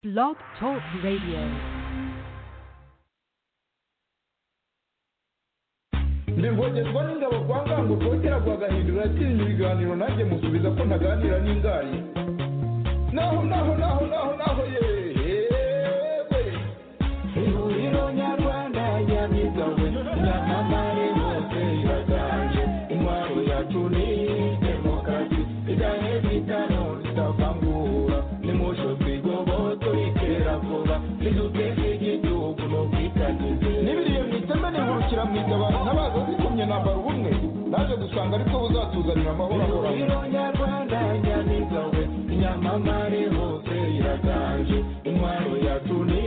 Blog Talk Radio. ntibogerwa n'ingabo kwa ngango kongera guhagahindura atinya ibiganiro nanjye musubiza ko ntaganira n'ingayi naho naho naho naho naho yewe ihuriro nyarwanda yabigawe nyamamare bose iraganje intwaro yacu ni demokarasi igahe bitano zitavangura nimusho twigobo turikera vuba niduteze igihugu no kwitagize n'ibiriye mu iteme nihurukira mu itabaro ntabaza zitumye nambara ubumwe naje gusanga aribwo buzatuzanira amahoro ahoraho nyarwanda nyamigawe nyamamare hose iraganje intwaro yacu ni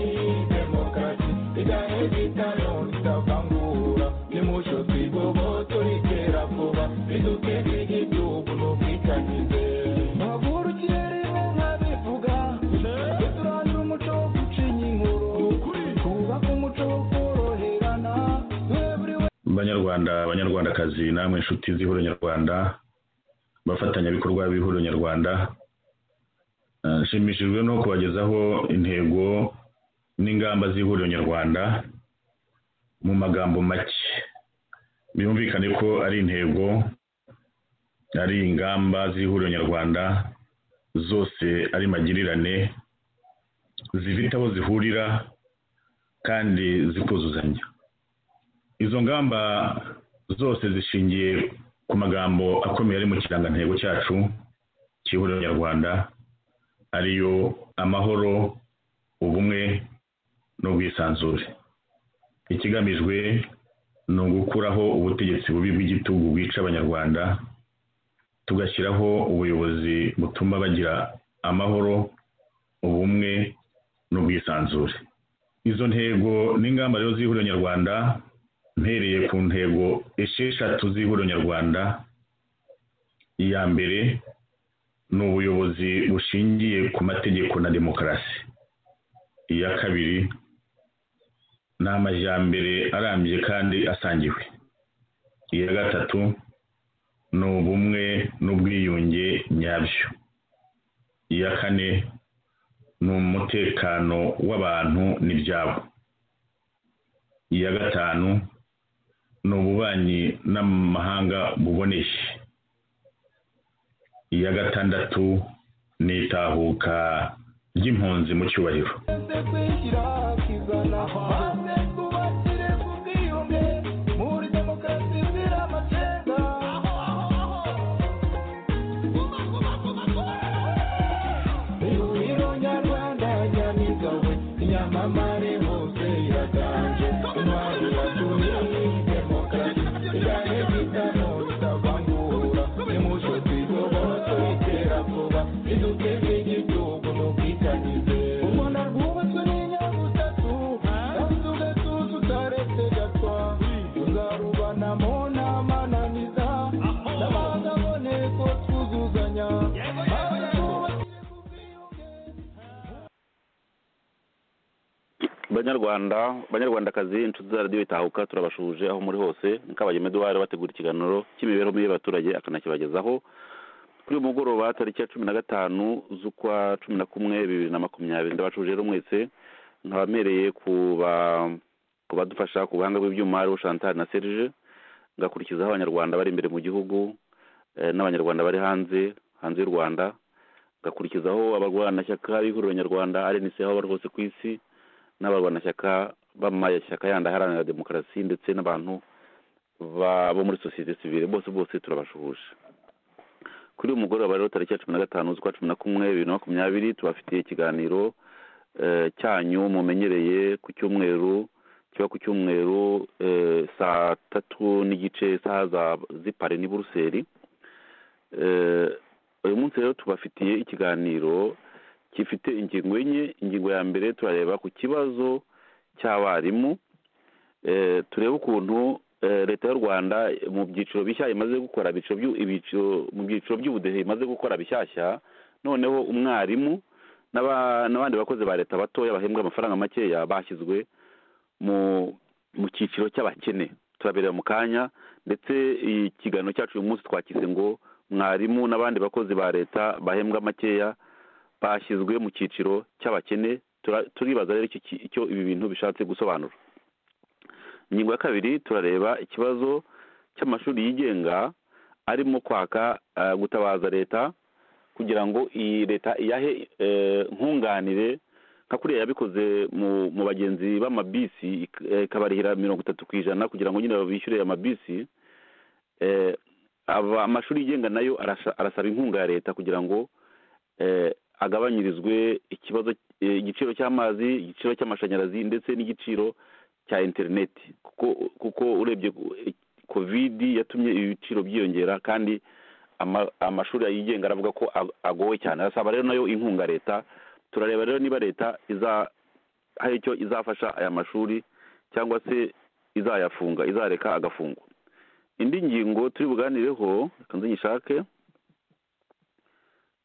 demokarasi igahe bitano zitavangura nimusho twigobo turikera vuba niduteze igihugu no kwitagize ntavurukire rimwe nkabivuga turandura umuco wo gucinya inkuru twubaka umuco wo koroherana banyarwanda banyarwandakazi namwe inshuti z'ihuriro nyarwanda abafatanyabikorwa b'ihuriro nyarwanda Eh, nshimishijwe no kubagezaho intego n'ingamba z'ihuriro nyarwanda mu magambo make byumvikane ko ari intego ari ingamba z'ihuriro nyarwanda zose ari magirirane zifite aho zihurira kandi zikuzuzanya izo ngamba zose zishingiye ku magambo akomeye ari mu kirangantego cyacu cy'ihuriro nyarwanda ariyo amahoro ubumwe n'ubwisanzure ikigamijwe ni ugukuraho ubutegetsi bubi bw'igitugu bwica abanyarwanda tugashyiraho ubuyobozi butuma bagira amahoro ubumwe n'ubwisanzure izo ntego n'ingamba rero z'ihuriro nyarwanda mpereye ku ntego esheshatu z'ihuriro nyarwanda iya mbere ni ubuyobozi bushingiye ku mategeko na demokarasi iya kabiri ni amajyambere arambye kandi asangiwe iya gatatu ni ubumwe n'ubwiyunge nyabyo iya kane ni umutekano w'abantu n'ibyabo iya gatanu ni ububanyi n'amahanga buboneye iya gatandatu ni itahuka ry'impunzi mu cyubahiro twese kwishyira kizana maze twubakire ku bwiyunge muri demokarasi zira amacenga ihuriro nyarwanda nyamigawe nyamamare hose iraganje intwaro yacu ni demokarasi igahe bitano bitavangura nimucyo twigoboho tuyitera vuba iduteze igihugu no kwitangize u rwanda rwubatswe n'inyabutatu kandi ugatuza utaretse gatwa tuzarubanamo n'amananiza n'abanza aboneko twuzuzanya maze twubake ku bwiyunge banyarwanda banyarwandakazi inshuti za radiyo itahuka turabashuje aho muri hose kabagema eduwari bategura ikiganiro cy'imibereho mibi y'abaturage akanakibagezaho kuri uyu mugoroba tariki ya cumi na gatanu z'ukwa cumi na kumwe bibiri na makumyabiri ndabashuje rero mwese nkabamereye kuba ku badufasha ku buhanga bw'ibyuma aribo chantal na serge ngakurikizaho abanyarwanda bari imbere mu gihugu eh, n'abanyarwanda bari hanze hanze y'u rwanda ngakurikizaho abarwanashyaka b'ihuriro nyarwanda rnc aho bari hose ku isi n'abarwanashyaka b'amashyaka yandi aharanira demokarasi ndetse n'abantu ba- bo muri sosiyete sivile bose bose turabashuhuje kuri uyu mugoroba rero tariki ya cumi na gatanu z'ukwa cumi na kumwe bibiri na makumyabiri tubafitiye ikiganiro eh, cyanyu mumenyereye ku cyumweru kiba ku cyumweru eh, saa tatu n'igice isaha za- z'i pari ni buruseli Eh, uyu munsi rero tubafitiye ikiganiro gifite ingingo enye ingingo ya mbere turareba ku kibazo cy'abarimu Eh, turebe ukuntu eh, leta y'u rwanda mu byiciro bishya imaze gukora ibyiciro byu- ibyiciro- mu byiciro by'ubudehe imaze gukora bishyashya noneho umwarimu n'aba- n'abandi bakozi ba leta batoya bahembwa amafaranga makeya bashyizwe mu mu cyiciro cy'abakene turaberera mu kanya ndetse ikiganiro cyacu uyu munsi twakize ngo mwarimu n'abandi bakozi ba leta bahembwa makeya bashyizwe mu cyiciro cy'abakene tura- turibaza rero icyo ki- icyo ibi bintu bishatse gusobanura ingingo ya kabiri turareba ikibazo cy'amashuri yigenga arimo kwaka eh, gutabaza leta kugira ngo iyi leta iyahe eh, nkunganire nka kuriya yabikoze mu mu bagenzi b'amabisi ik- eh, ikabarihira mirongo itatu ku ijana kugira ngo nyine bishyure amabisi eh, aba- amashuri yigenga nayo arasa- arasaba inkunga ya leta kugira ngo eh, agabanyirizwe ikibazo eh, igiciro cy'amazi igiciro cy'amashanyarazi ndetse n'igiciro cya interineti kuko kuko urebye ku- eh, kovidi yatumye ibiciro byiyongera kandi ama- amashuri yigenga aravuga ko ag- agowe cyane arasaba rero nayo inkunga leta turareba rero niba leta iza hari icyo izafasha aya mashuri cyangwa se izayafunga izareka agafungwa indi ngingo turi buganireho reka nze nyishake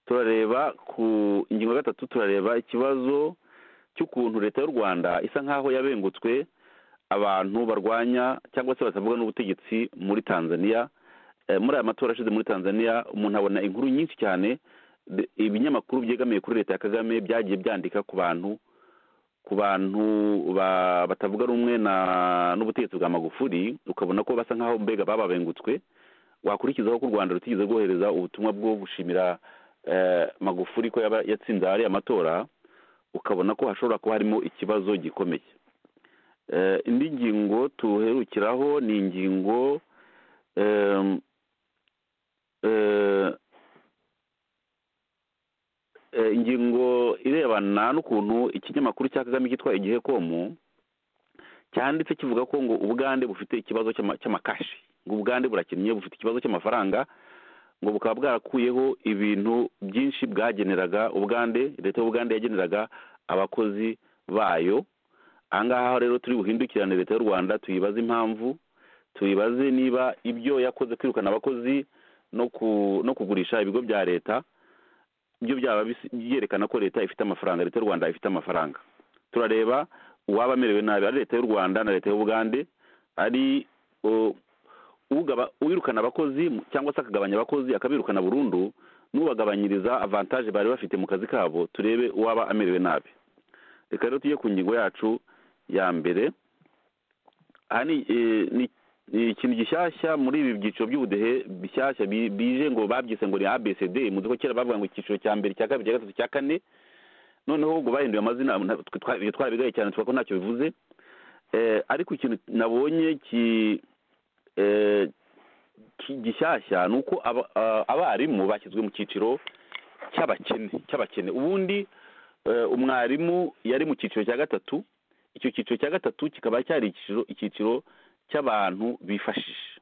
turareba ku ingingo ya gatatu turareba ikibazo cy'ukuntu leta y'u rwanda isa nk'aho yabengutswe abantu barwanya cyangwa se batavuga n'ubutegetsi muri tanzania Eh, muri aya matora ashize muri tanzania umuntu abona inkuru nyinshi cyane de- ibinyamakuru byegamiye kuri leta ya kagame byagiye byandika ku bantu ku bantu ba- batavuga rumwe na- n'ubutegetsi bwa magufuli ukabona ko basa nk'aho mbega bababengutswe wakurikizaho ko u rwanda rutigeze rwohereza ubutumwa bwo gushimira eh, magufuli ko yaba yatsinze ariya matora ukabona ko hashobora kuba harimo ikibazo gikomeye Eh, indi ngingo tuherukiraho ni ingingo em, eh, eh, ingingo irebana n'ukuntu ikinyamakuru cya kagame cyitwa igihe komu cyanditse kivuga ko ngo ubugande bufite ikibazo cy'ama- cy'amakashi ngo ubugande burakennye bufite ikibazo cy'amafaranga ngo bukaba bwarakuyeho ibintu byinshi bwageneraga ubugande leta y'ubugande yageneraga abakozi bayo aha ngaha rero turi buhindukirane leta y'u rwanda tuyibaze impamvu tuyibaze niba ibyo yakoze kwirukana abakozi no ku no kugurisha ibigo bya leta byo byaba bisi- byerekana ko leta ifite amafaranga leta y'u rwanda ifite amafaranga turareba uwaba amerewe nabi ari leta y'u rwanda na leta y'ubugande ari uh, ugaba- uwirukana abakozi cyangwa se akagabanya abakozi akabirukana burundu n'ubagabanyiriza avantaje bari bafite mu kazi kabo turebe uwaba amerewe nabi reka rero tujye ku ngingo yacu ya mbere aha ni eh, ni- ni ikintu gishyashya muri ibi byiciro by'ubudehe bishyashya bi- bije ngo babyise ngo ni abcd muzi ko kera bavuga ngo icyiciro cya mbere cya kabiri cya gatatu cya kane noneho ngo bahinduye amazina nta- twe twa- ibyo twabigaye cyane tuvuga ko ntacyo bivuze Eh, ariko ikintu nabonye ki eh, ki- gishyashya ni uko aba- ah, abarimu bashyizwe mu cyiciro cy'abakene cy'abakene ubundi eh, umwarimu yari mu cyiciro cya gatatu icyo cyiciro cya gatatu kikaba cyari icyiciro icyiciro cy'abantu bifashije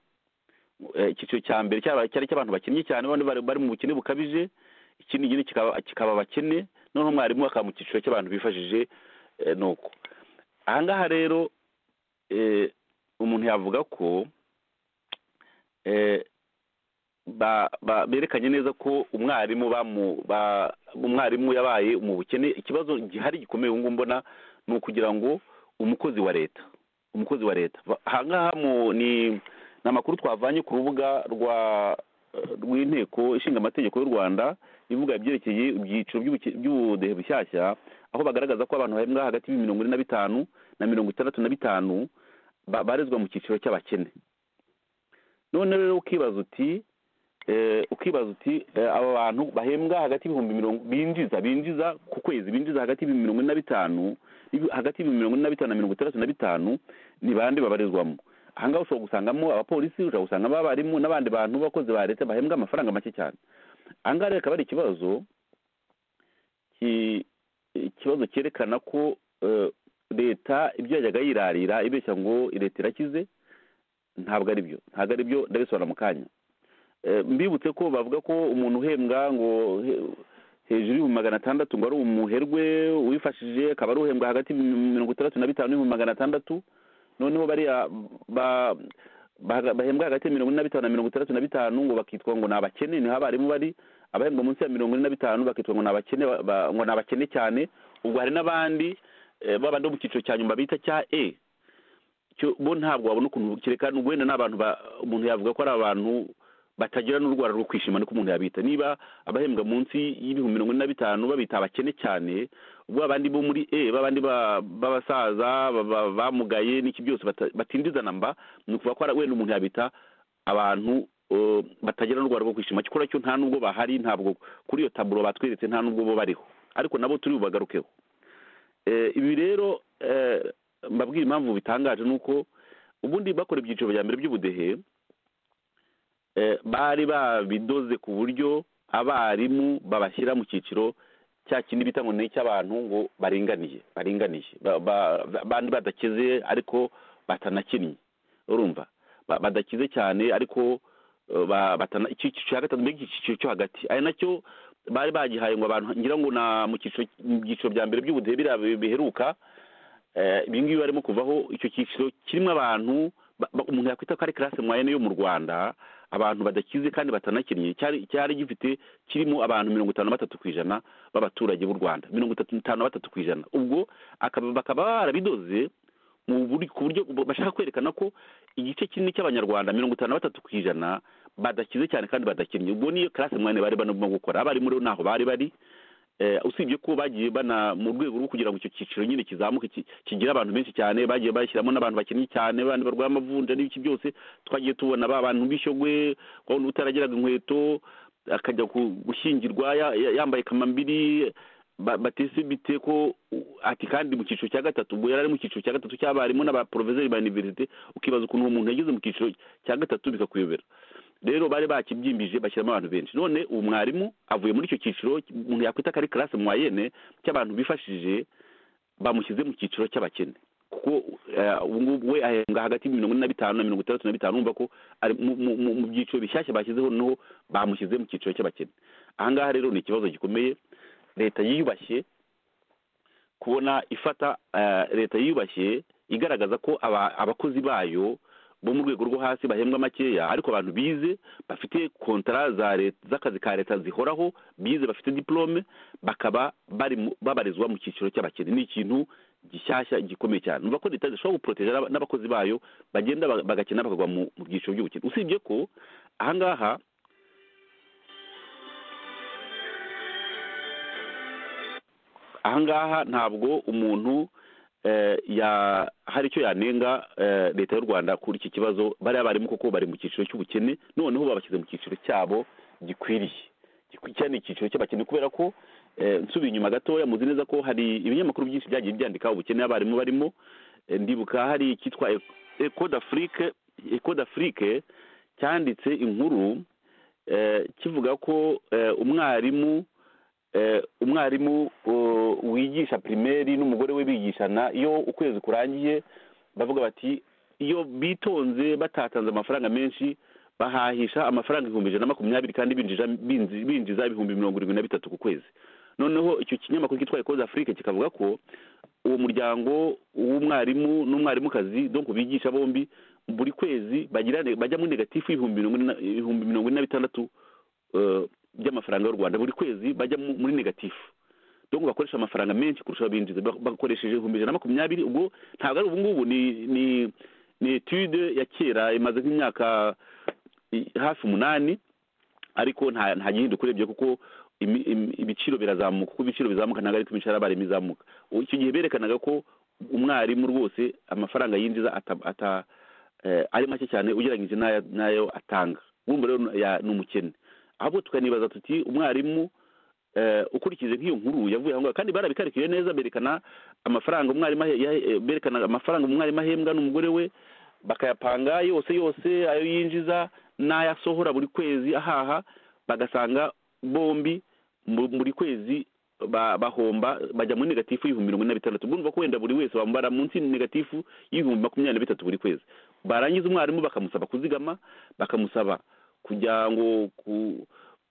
Eh, icyiciro cya mbere cyaba- cyari icy'abantu bakennye cyane bane bari bari mu bukene bukabije ikindi gini kikaba kikaba abakene noneho mwarimu akaba mu cyiciro cy'abantu bifashije eh, nuko aha ngaha rero eh, umuntu yavuga ko eh, ba- ba- berekanye neza ko umwarimu bamu- ba- umwarimu yabaye mu bukene ikibazo gihari gikomeye ubu ngubu mbona ni ukugira ngo umukozi wa leta umukozi wa leta Ba- ahangaha mu- ni ni amakuru twavanye ku rubuga rwa rw'inteko ishinga amategeko y'u rwanda ivuga ibyerekeye ibyiciro by'ubuke- by'ubudehe bushyashya aho bagaragaza ko abantu bahembwa hagati y'ibihumbi mirongo ine na bitanu na mirongo itandatu na bitanu ba- barezwa mu cyiciro cy'abakene none rero ukibaza uti eh, ukibaza uti eh, aba bantu bahembwa hagati y'ibihumbi mirongo binjiza binjiza ku kwezi binjiza hagati y'ibihumbi mirongo ine na bitanu ibi- hagati y'ibihumbi mirongo ine na bitanu na mirongo itandatu na bitanu ni bande babarizwamo aha ngaha ushobora gusangamo abapolisi ushobora gusangamo abarimu n'abandi bantu b'abakozi ba leta bahembwa amafaranga make cyane aha ngaha rero akaba ari ikibazo ki- ikibazo cyerekana ko eh, leta ibyo yajyaga yirarira ibeshya ngo leta irakize ntabwo ari byo ntabwo ari byo ndabisobanura mu kanya Eh, mbibutse ko bavuga ko umuntu uhembwa ngo he- hejuru y'ibihumbi magana atandatu ngo ari umuherwe wifashije akaba ari uhembwa hagati y'ibihumbi mirongo itandatu na bitanu n'ibihumbi magana atandatu noneho bariya ba- ba- bahembwa hagati ya mirongo ine na bitanu na mirongo itandatu na bitanu ngo bakitwa ngo ni abakene niho abarimu bari abahembwa munsi ya mirongo ine na bitanu bakitwa ngo ni abakene ba- ba- ngo ni abakene cyane ubwo hari n'abandi eh, babandi bo mu cyiciro cya nyuma bita cya e cyo bo ntabwo wabona ukuntu kereka wenda ni abantu ba- umuntu yavuga ko ari abantu batagira n'urwara rwo kwishima nuko umuntu yabita niba abahembwa munsi y'ibihumbi mirongo ine na bitanu babita abakene cyane ubwo abandi bo muri e babandi ba- b'abasaza ba- ba- bamugaye n'iki byose bata- batindizana mba ni ukuvuga ko ari- wenda umuntu yabita abantu eh, batagira n'urwara rwo kwishima cyakora cyo nta nubwo bahari ntabwo kuri iyo taburo batweretse nta nubwo bo bariho ariko nabo turi bubagarukeho Eh, ibi rero eh, mbabwira impamvu bitangaje ni uko ubundi bakora ibyiciro bya mbere by'ubudehe eh, bari babidoze ku buryo abarimu babashyira mu cyiciro cya kindi bita ngo ni icy'abantu ngo baringaniye baringaniye Ba- ba- ba- bandi badakeze ariko batanakinnye urumva Ba- badakize cyane ariko eh, ba- batana- icyiciro cya gatatu mbega icyiciro cyo hagati ari nacyo bari bagihaye ngo abantu ngira ngo na mu cyiciro mu byiciro bya mbere by'ubudehe biriya bi- biheruka eh, ibi ngibi barimo kuvaho icyo cyiciro kirimo abantu ba- ba- umuntu yakwita ko ari classe moyenne yo mu rwanda abantu badakize kandi batanakinnye cyari cyari gifite kirimo abantu mirongo itanu na batatu ku ijana b'abaturage b'u rwanda mirongo itatu itanu na batatu ku ijana ubwo akaba- bakaba barabidoze mu buri- ku buryo bashaka kwerekana ko igice kinini cy'abanyarwanda mirongo itanu na batatu ku ijana badakize cyane kandi badakinnye ubwo niyo classe moyenne bari barimo gukora abarimu rero ntaho bari bari Eh, usibye ko bagiye bana mu rwego rwo kugira ngo icyo cyiciro nyine kizamuke ki- kigire abantu benshi cyane bagiye bashyiramo n'abantu bakinnye cyane abandi barwaye amavunja n'ibiki byose twagiye tubona ba bantu b'ishyogwe wabona utarageraga inkweto akajya ku- gushyingirwa ya- ya- yambaye kamambiri ba- batese bite ko u- ati kandi mu cyiciro cya gatatu ubwo yari ari mu cyiciro cya gatatu cy'abarimu n'abaporovizeri ba iniverisite ukibaza ukuntu uwo muntu yageze mu cyiciro cya gatatu bikakuyobera rero bari bakibyimbije bashyiramo abantu benshi none uwo mwarimu avuye muri icyo cyiciro umuntu yakwita ko ari karase mwayene cy'abantu bifashije bamushyize mu cyiciro cy'abakene kuko eh, ubu ngubu we ahembwa hagati y'imirongo ine na bitanu na mirongo itandatu na bitanu urumva ko ari mu- mu- mu mu byiciro bishyashya bashyizeho noneho bamushyize mu cyiciro cy'abakene aha ngaha rero ni ikibazo gikomeye leta yiyubashye kubona ifata eh, leta yiyubashye igaragaza ko aba- abakozi bayo bo mu rwego rwo hasi bahembwa makeya ariko abantu bize bafite kontara za leta z'akazi ka leta zihoraho bize bafite diplome bakaba bari mu- babarizwa mu cyiciro cy'abakene ni ikintu gishyashya gikomeye cyane numva ko leta zishobora guporoteza n'aba- n'abakozi bayo bagenda ba- bagakina bakagwa mu mu byiciro by'ubukene usibye ko aha ngaha aha ngaha ntabwo umuntu eh, ya hari icyo yanenga eh, leta y'u rwanda kuri iki kibazo bariya barimo koko bari mu cyiciro cy'ubukene noneho babashyize mu cyiciro cyabo gikwiriye Gikwi- cyane icyiciro cy'abakene kubera ko eh, nsubiye inyuma gatoya muzi neza ko hari ibinyamakuru byinshi byagiye byandika ubukene abarimu barimo Eh, ndibuka hari icyitwa ecode afrique ecode afrique cyanditse inkuru eh, kivuga ko eh, umwarimu eh, umwarimu uh, wigisha primeri n'umugore we bigishana iyo ukwezi kurangiye bavuga bati iyo bitonze batatanze amafaranga menshi bahahisha amafaranga ibihumbi ijana na makumyabiri kandi binjiza binzi- binjiza ibihumbi mirongo irindwi na bitatu ku kwezi noneho icyo kinyamakuru cyitwa ekoze afurike kikavuga ko uwo muryango w'umwarimu n'umwarimukazi donc bigisha bombi buri kwezi bagira ne- bajyamo negatifu y'ibihumbi mirongo ine na- ibihumbi mirongo ine na bitandatu eh, by'amafaranga y'u rwanda buri kwezi bajya mu- muri negatifu donc bakoresha amafaranga menshi kurusha abinjiza Bak- bakoresheje ibihumbi ijana na makumyabiri ubwo ntabwo ari ubu ngubu ni ni ni etude ya kera imaze nk'imyaka i- hafi umunani ariko nta nta gihinduka urebye kuko imi- imi- ibiciro birazamuka kuko ibiciro bizamuka ntabwo ariko imishahara y'abarimu izamuka Ubu icyo gihe berekanaga ko umwarimu rwose amafaranga yinjiza ata, ata eh, ari make cyane ugereranyije n'ayo n'ayo atanga wumva rero ya- ni umukene ahubwo tukanibaza tuti umwarimu eh, ukurikije nk'iyo nkuru yavuye aho ngaho kandi barabikarikiye neza berekana amafaranga umwarimu ahe- yahe- eh, berekana amafaranga umwarimu ahembwa n'umugore we bakayapanga yose yose ayo yinjiza n'ayo asohora buri kwezi ahaha bagasanga bombi mu- buri kwezi ba- bahomba bajya muri negatifu y'ibihumbi mirongo ine na bitandatu ubwo ko wenda buri wese wambara munsi ya negatifu y'ibihumbi makumyabiri na bitatu buri kwezi barangiza umwarimu bakamusaba kuzigama bakamusaba kujya ngo ku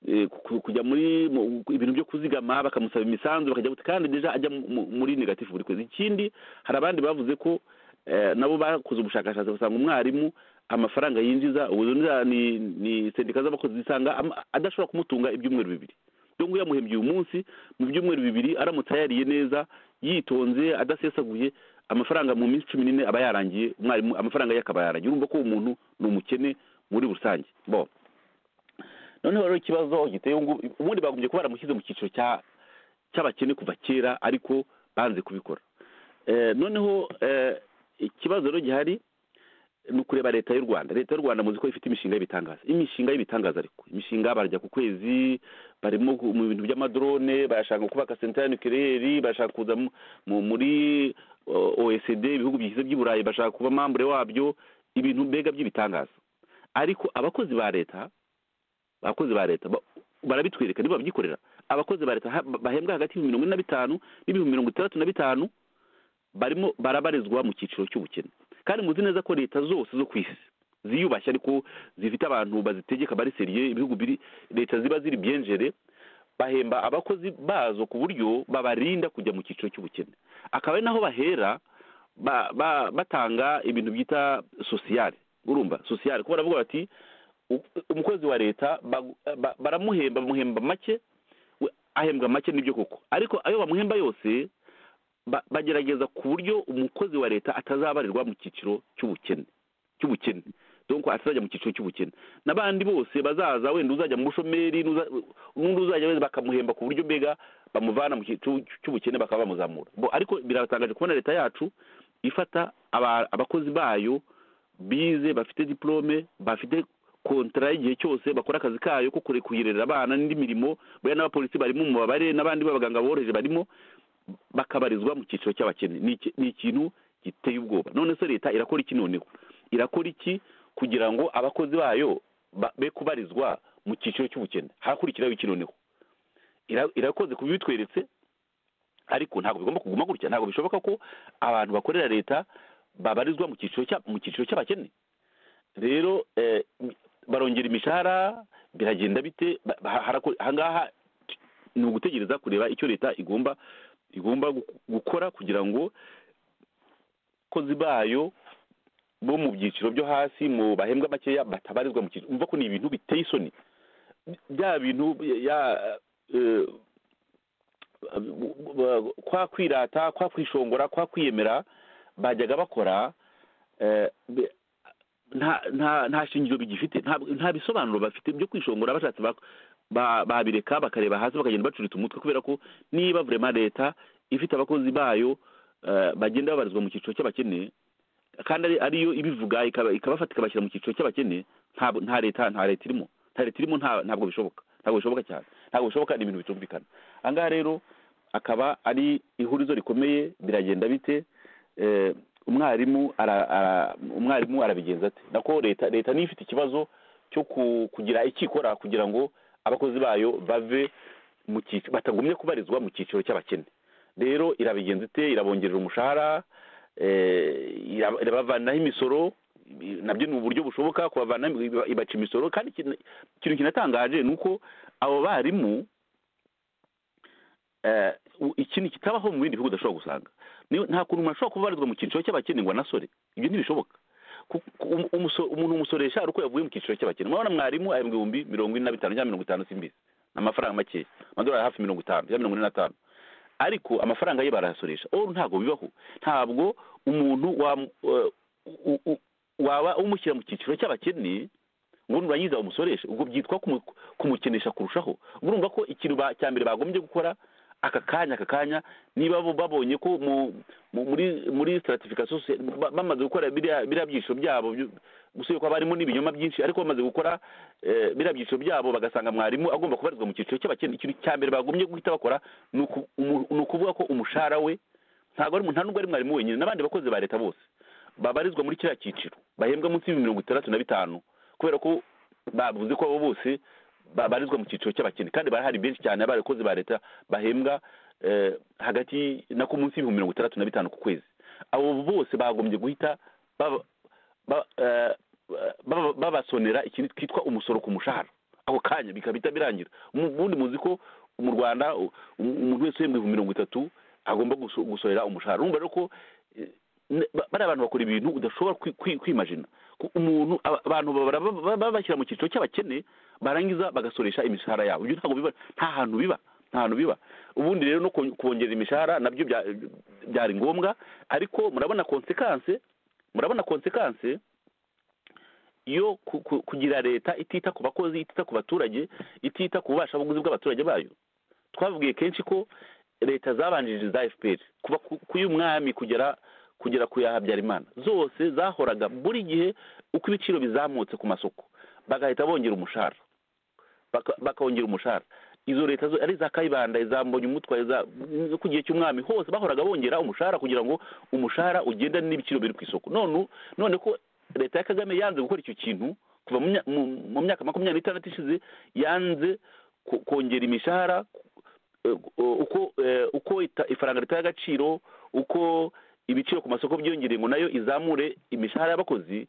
eh, ku- kujya muri mu- ibintu byo kuzigama bakamusaba imisanzu bakajya guti- kandi deja ajya mu- mu- muri negatifu buri kwezi ikindi hari abandi bavuze ko eh, nabo bakoze ubushakashatsi basanga umwarimu amafaranga yinjiza ubu ziriya ni ni sendika z'abakozi zisanga ama- adashobora kumutunga ibyumweru bibiri dore ngo yamuhembye uyu munsi mu byumweru bibiri aramutse ayariye neza yitonze adasesaguye amafaranga mu minsi cumi n'ine aba yarangiye umwarimu amafaranga ye akaba yarangiye urumva ko uwo muntu ni umukene muri rusange bo noneho rero ikibazo giteye ubu ngubu ubundi bagombye kuba baramushyize mu cyiciro cya- cy'abakene kuva kera ariko banze kubikora Eh, noneho eh, ikibazo rero gihari ni ukureba leta y'u rwanda leta y'u rwanda muzi ko ifite imishinga y'ibitangaza imishinga y'ibitangaza ariko imishinga barajya ku kwezi barimo gu- mu bintu by'amadrone barashaka kubaka senta ya nucleaire barashaka kuza mu- mu- muri o- oecd ibihugu bigize by'i burayi bashaka kuba mambure wabyo ibintu mbega by'ibitangaza ariko abakozi ba leta abakozi ba leta ba- barabitwereka nibo babyikorera abakozi ba leta ha- bahembwa hagati y'ibihumbi mirongo ine na bitanu n'ibihumbi mirongo itandatu na bitanu barimo barabarizwa mu cyiciro cy'ubukene kandi muzi neza ko leta zose zo ku isi ziyubashye ariko zifite abantu bazitegeka bari seriye ibihugu biri leta ziba ziri byenjere bahemba abakozi bazo ku buryo babarinda kujya mu cyiciro cy'ubukene akaba ari naho bahera ba, ba, batanga ibintu byita sosiyale urumva sosiyale kuko baravuga bati u- umukozi wa leta bagu- ba- baramuhemba bamuhemba make we- ahembwa make nibyo koko ariko ayo bamuhemba yose ba- bagerageza ku buryo umukozi wa leta atazabarirwa mu cyiciro cy'ubukene cy'ubukene donc atazajya mu cyiciro cy'ubukene n'abandi bose bazaza wenda uzajya mu bushomeri n'uza- n'undi uzajya wenda bakamuhemba ku buryo mbega bamuvana mu cyiciro cy'ubukene bakaba bamuzamura Bo, ariko biratangaje kubona leta yacu ifata aba- abakozi bayo bize bafite diplome bafite kontara y'igihe cyose bakora akazi kayo ko kure kuyirerera abana n'indi mirimo buriya n'abapolisi barimo mu babare n'abandi b'abaganga boroheje barimo bakabarizwa mu cyiciro cy'abakene ni iki- ni ikintu giteye ubwoba none se leta irakora iki noneho irakora iki kugira ngo abakozi bayo ba- be kubarizwa mu cyiciro cy'ubukene harakurikiraho iki noneho Ira- irakoze ku bitweretse ariko ntabwo bigomba kuguma gutya ntabwo bishoboka ko abantu bakorera leta babarizwa mu cyiciro cya- mu cyiciro cy'abakene rero eh, barongera imishahara biragenda bite ba- ba- harako- ahangaha t- ni ugutegereza kureba icyo leta igomba igomba gu- gukora kugira ngo abakozi bayo bo mu byiciro byo hasi mu bahembwa makeya batabarizwa mu cyiciro umva ko ni ibintu biteye isoni bya bintu ya eh, kwa kwirata kwa kwishongora kwa kwiyemera bajyaga bakora eh, be- nta nta nta shingiro bigifite nta nta bisobanuro bafite byo kwishongora bashatse bak- ba- babireka bakareba hasi bakagenda bacurita umutwe kubera ko niba vurema leta ifite abakozi bayo eh, bagenda babarizwa mu cyiciro cy'abakene kandi ari- ariyo ibivuga ikaba- ikabafata ikabashyira mu cyiciro cy'abakene nta nta leta nta leta irimo nta leta irimo nta- ntabwo bishoboka ntabwo bishoboka cyane ntabwo bishoboka ni ibintu bitumvikana ahangaha rero akaba ari ihurizo rikomeye biragenda bite eh, umwarimu ara- ara- umwarimu arabigenza ate nako leta leta niyo ifite ikibazo cyo ku- kugira icyo ikora kugira ngo abakozi bayo bave mu cyiciro batagumye kubarizwa mu cyiciro cy'abakene rero irabigenza ite irabongerera umushahara eh, ira- irabavanaho imisoro i- nabyo ni uburyo bushoboka kubavanaho iba- ibaca imisoro kandi ikintu ikintu kinatangaje ni uko abo barimu eh, u- ikintu kitabaho mu bindi bihugu udashobora gusanga Niyo- nta kuntu umuntu ashobora kuba abarizwa mu cyiciro cy'abakene ngo anasore ibyo ntibishoboka Ku- ku- umu- umuso- umuntu umusoresha ari uko yavuye mu cyiciro cy'abakene murabona mwarimu ahembwa ibihumbi mirongo ine na bitanu cyangwa mirongo itanu simbizi ni amafaranga makeya amadolari hafi mirongo itanu cyangwa mirongo ine n'atanu ariko amafaranga ye barayasoresha oru ntabwo bibaho ntabwo umuntu wam- eh, u- u- waba umushyira mu cyiciro cy'abakene ngo nurangiza umusoreshe ubwo byitwa kumu- kumukenesha kurushaho urumva ko ikintu ba- cya mbere bagombye gukora aka kanya aka kanya niba bo- babonye ko mu, mu, muri muri stratification socie- ba- bamaze gukora biriya biriya byiciro byabo byu- gusuye ko abarimu n'ibinyoma byinshi ariko bamaze gukora eh, biriya byiciro byabo bagasanga mwarimu agomba kubarizwa mu cyiciro cy'abakene ikintu cya mbere bagombye guhita bakora ni uku- umu- ni ukuvuga ko umushahara we ntabwo ari nta nubwo ari mwarimu wenyine n'abandi bakozi ba leta bose babarizwa muri kiriya cyiciro bahembwa munsi y'ibihumbi mirongo itandatu na bitanu kubera ko bavuze ko abo bose babarizwa mu cyiciro cy'abakene kandi barahari benshi cyane abakozi ba leta bahembwa eh, hagati nako munsi y'ibihumbi mirongo itandatu na bitanu ku kwezi abo bose bagombye guhita baba- ba- eh, baba- babasonera ikintu kitwa umusoro ku mushahara ako kanya bikaba birangira Mu- ubundi muzi ko mu rwanda u- umuntu wese uhembwa ibihumbi mirongo itatu agomba guso- gusorera umushahara urumva rero ko eh, ne- ba- bariya bantu bakora ibintu udashobora kwi- kwi- kwimajina Ku- umuntu aba- abantu babara- ba- ba- ba- bashyira mu cyiciro cy'abakene barangiza bagasoresha imishahara yabo ibyo ntabwo biba nta hantu biba nta hantu biba ubundi rero no kon- kongerera imishahara nabyo bya- byari ngombwa ariko murabona konsekanse murabona konsekanse yo ku- ku- kugira leta itita ku bakozi itita ku baturage itita ku bubashabuguzi bw'abaturage bayo twavugiye kenshi ko leta zabanjirije za fpr kuva ku- ku y'umwami kugera kugera ku ya habyarimana zose zahoraga buri gihe uko ibiciro bizamutse ku masoko bagahita bongera umushahara baka- bakongera umushahara izo leta zo ari iza kayibanda iza mbonyumutwa iza zo ku gihe cy'umwami hose bahoraga bongera umushahara kugira ngo umushahara ugendane n'ibiciro biri ku isoko none none ko leta ya kagame yanze gukora icyo kintu kuva mu mya- mu- mu myaka makumyabiri n'itandatu ishize yanze ko- kongera imishahara eh, uko eh, uko ita- ifaranga ritaye agaciro uko ibiciro ku masoko byiyongereye ngo nayo izamure imishahara y'abakozi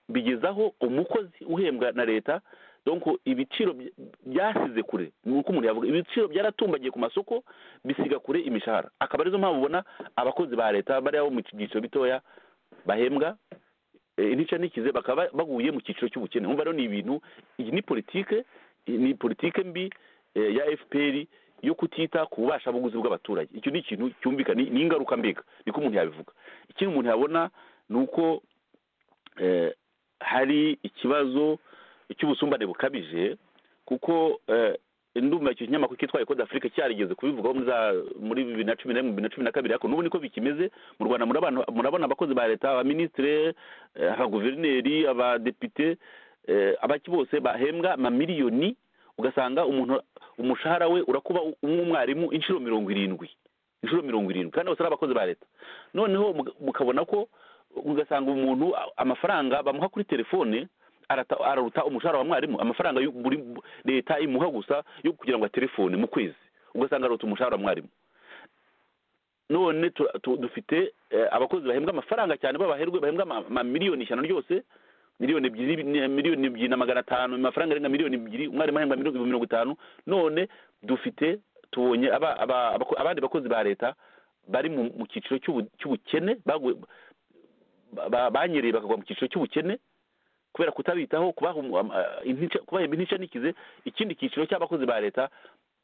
bigezaho umukozi uhembwa na leta donc ibiciro by- byasize kure ni uko umuntu yavuga ibiciro byaratumbagiye ku masoko bisiga kure imishahara akaba arizo mpamvu ubona abakozi ba leta bariya bo mu byiciro bitoya bahembwa eh, intica n'ikize bakaba baguye mu cyiciro cy'ubukene umva rero ni ibintu iyi ni politike ni politike mbi eh, ya fpr yo kutita ku bubashabuguzi bw'abaturage icyo ni ikintu cyumvikana ni- ni ingaruka mbiga niko umuntu yabivuga ikindi umuntu yabona ni uko eh, hari ikibazo cy'ubusumbane bukabije kuko eh, ndumva icyo kinyamakuru kitwa ekode afurika cyarigeze kubivugaho muri za- muri bibiri na cumi na rimwe bibiri na cumi na kabiri ariko n'ubu niko bikimeze mu rwanda murabana- murabona abakozi ba leta abaminisitire eh, abaguverineri abadepite eh, abaki bose bahembwa amamiliyoni ugasanga umuntu umushahara we urakuba umwarimu inshuro mirongo irindwi inshuro mirongo irindwi kandi bose ari abakozi ba leta noneho muga- mukabona ko ugasanga umuntu a- amafaranga bamuha kuri telefone arata- araruta umushahara wa mwarimu amafaranga y'u- buri leta imuha gusa yo kugira ngo telefone mu kwezi ugasanga aruta umushahara wa mwarimu none tu- tu- dufite eh, abakozi bahembwa amafaranga cyane babaherwe bahembwa ama- amamiliyoni ijana ryose miliyoni ebyiri ni- miliyoni ebyiri na magana atanu amafaranga arenga miliyoni ebyiri umwarimu ahembwa miliyoni ibihumbi mirongo itanu none dufite tubonye aba- aba- abako- abandi bakozi ba leta bari mu mu cyiciro cy'ubu- cy'ubukene baguye- ba- ba- banyereye bakagwa mu cyiciro cy'ubukene kubera kutabitaho kubaha umu- am- ah, intica- kubahemba intica n'ikize ikindi cyiciro cy'abakozi ba leta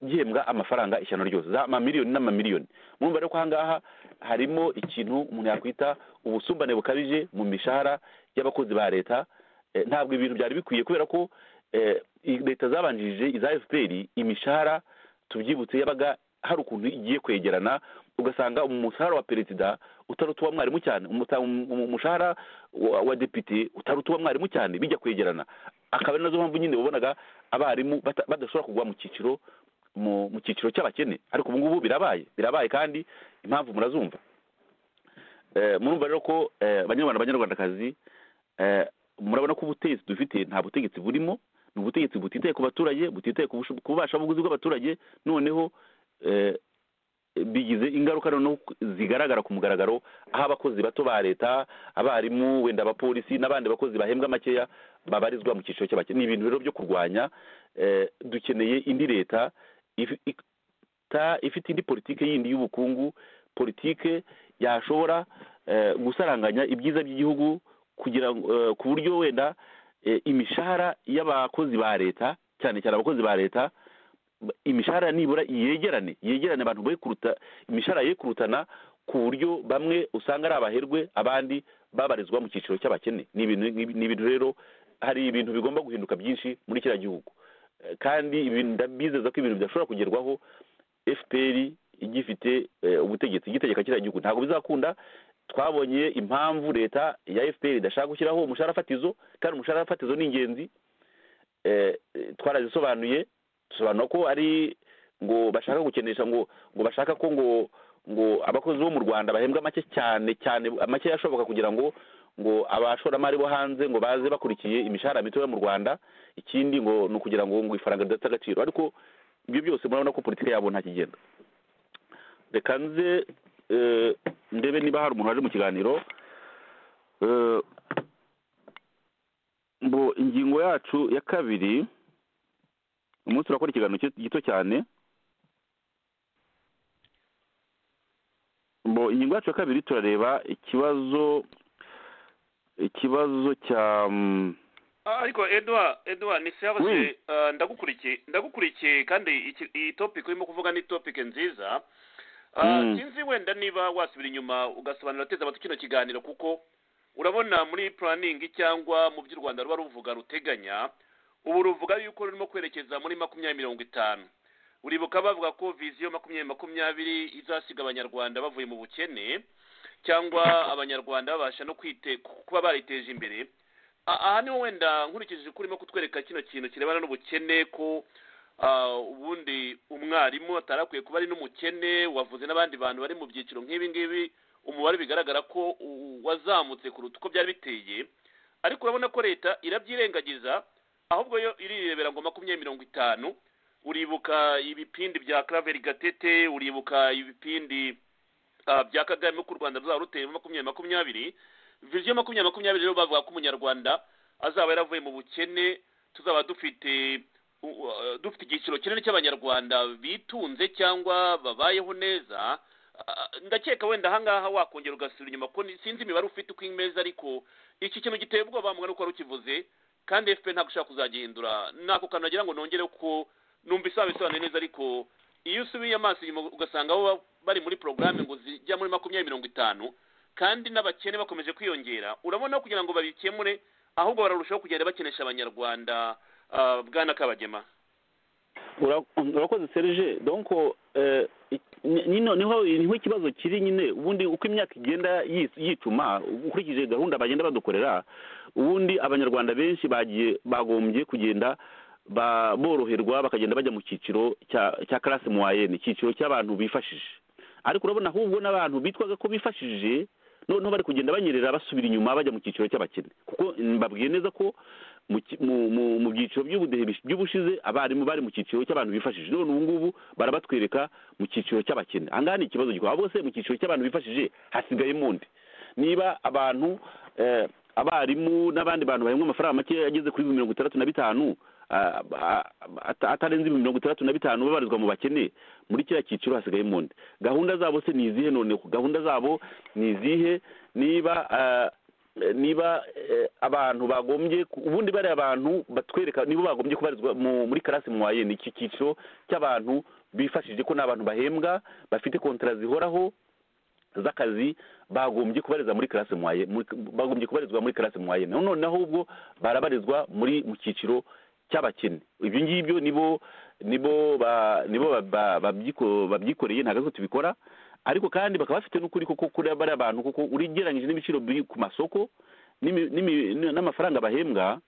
gihembwa amafaranga ishyano ryose za amamiliyoni n'amamiliyoni murumva rero ko ahangaha harimo ikintu umuntu yakwita ubusumbane bukabije mu mishahara y'abakozi ba leta Eh, ntabwo ibintu byari bikwiye kubera ko eh, i- leta zabanjirije iza fpr imishahara tubyibutse yabaga hari ukuntu igiye kwegerana ugasanga umushahara wa perezida utaruta uwa mwarimu cyane umuta- um- um- umushahara wa, wa depite utaruta uwa mwarimu cyane bijya kwegerana akaba ari nazo mpamvu nyine wabonaga abarimu bata- badashobora kugwa mu cyiciro mu mu cyiciro cy'abakene ariko ubu ngubu birabaye birabaye kandi impamvu murazumva Eh, murumva rero ko eh, banyarwanda banyarwandakazi eh, murabona ko ubutegetsi dufite nta butegetsi burimo ni ubutegetsi butitaye ku baturage butitaye ku busho- ku bubashabuguzi bw'abaturage noneho eh, bigize ingaruka noneho ku- zigaragara ku mugaragaro aho abakozi bato ba leta abarimu wenda abapolisi n'abandi bakozi bahembwa makeya babarizwa mu cyiciro cy'abakene ni ibintu rero byo kurwanya eh, dukeneye indi leta if- ik- ta- ifite indi politike yindi y'ubukungu politike yashobora eh, gusaranganya ibyiza by'igihugu kugira ngo eh, ku buryo wenda eh, imishahara y'abakozi ba leta cyane cyane abakozi ba leta ba- imishahara nibura yegerane yegerane abantu be kuruta imishahara ye kurutana ku buryo bamwe usanga ari abaherwe abandi babarizwa mu cyiciro cy'abakene ni ibintu ni ibintu rero hari ibintu bigomba guhinduka byinshi muri kiriya gihugu Eh, kandi ibintu ndabizeza ko ibintu bidashobora kugerwaho fpr igifite eh, ubutegetsi igitegeka kiriya gihugu ntabwo bizakunda twabonye impamvu leta ya fpr idashaka gushyiraho umushahara fatizo kandi umushahara fatizo ni ingenzi eh, eh, twarazisobanuye dusobanura ko ari ngo bashaka gukenesha ngo ngo bashaka ko ngo ngo abakozi bo mu rwanda bahembwa make cyane cyane make ashoboka kugira ngo ngo abashoramari bo hanze ngo baze bakurikiye imishahara mitoya mu rwanda ikindi ngo ni ukugira ngo ngo ifaranga ridafite agaciro ariko ibyo byose murabona ko politiki yabo nta kigenda reka nze eh, ndebe niba hari umuntu waje mu kiganiro Eh, ngo ingingo yacu ya kabiri umunsi urakora ikiganiro ki- gito cyane bo ingingo yacu ya kabiri turareba ikibazo ikibazo cya mm, Ah, ariko edward edward Mm. nisihabaze ndagukurikiye ndagukurikiye kandi iki- iyi topic urimo kuvuga ni topic nziza Ah, Mm. sinzi wenda niba wasubira inyuma ugasobanura teza abatu kino kiganiro kuko urabona muri puraningi cyangwa mu byo u rwanda ruba ruvuga ruteganya ubu ruvuga yuko rurimo kwerekeza muri makumyabiri mirongo itanu uribuka bavuga ko viziyo makumyabiri makumyabiri izasiga abanyarwanda bavuye mu bukene cyangwa abanyarwanda babasha no kwite kuba bariteje imbere aha niho wenda nkurikije ko urimo kutwereka kino kintu kirebana n'ubukene ko ubundi umwarimu atari akwiye kuba ari n'umukene wavuze n'abandi bantu bari mu byiciro nk'ibi ngibi umubare bigaragara ko wazamutse kuruta uko byari biteye ariko urabona ko leta irabyirengagiza ahubwo yo irirebera ngo makumyabiri mirongo itanu uribuka ibipindi bya karaveri gatete uribuka ibipindi bya kagame ku rwanda ruzaba ruteye makumyabiri makumyabiri viziyo makumyabiri makumyabiri rero bavuga ko umunyarwanda azaba yaravuye mu bukene tuzaba dufite dufite igiciro kinini cy'abanyarwanda bitunze cyangwa babayeho neza ndakeka wenda ahangaha wakongera ugasubira inyuma ko sinzi imibare ufite uko imeze ariko iki kintu giteye ubwoba mwana uko wari ukivuze kandi efuperi ntabwo ushaka kuzagihindura nako kantu nagira ngo nongere ko numva isaha bisobanuye neza ariko iyo usubiye amaso inyuma ugasanga bo bari muri porogaramu ngo zijya muri makumyabiri mirongo itanu kandi n'abakene bakomeje kwiyongera urabona kugira ngo babikemure ahubwo bararushaho kugenda bakenesha abanyarwanda bwana kabagema urakoze serije donko niho niho ikibazo kiri nyine ubundi uko imyaka igenda yicuma ukurikije gahunda bagenda badukorera ubundi abanyarwanda benshi bagiye bagombye kugenda boroherwa bakagenda bajya mu cyiciro cya karasi muwayeni icyiciro cy'abantu bifashije ariko urabona ahubwo n'abantu bitwaga ko bifashije noneho bari kugenda banyerera basubira inyuma bajya mu cyiciro cy'abakene kuko mbabwiye neza ko mu byiciro by'ubudehe by'ubushize abarimu bari mu cyiciro cy'abantu bifashije none ubu ngubu barabatwereka mu cyiciro cy'abakene aha ngaha ni ikibazo gikomeye ahubwo se mu cyiciro cy'abantu bifashije hasigayemo undi niba abantu abarimu n'abandi bantu bahembwa amafaranga make ageze kuri mirongo itandatu na bitanu atarenze mirongo itandatu na bitanu babarizwa mu bakene muri kiriya cyiciro hasigayemo undi gahunda zabo se ni izihe none gahunda zabo ni izihe niba niba abantu bagombye ubundi bariya abantu batwereka nibo bagombye kubarizwa muri karasi muwaye ni iki cyiciro cy'abantu bifashije ko ni abantu bahembwa bafite kontara zihoraho z'akazi bagombye kubariza muri karasi muwaye bagombye kubarizwa muri karasi muwaye noneho ubwo barabarizwa muri mu cyiciro cy'abakene ibyo ngibyo nibo nibo nibo babyikoreye ntabwo tubikora ariko kandi bakaba bafite n'ukuri kuko kuri bariya bantu kuko uregeranyije n'ibiciro biri ku masoko n'amafaranga bahembwa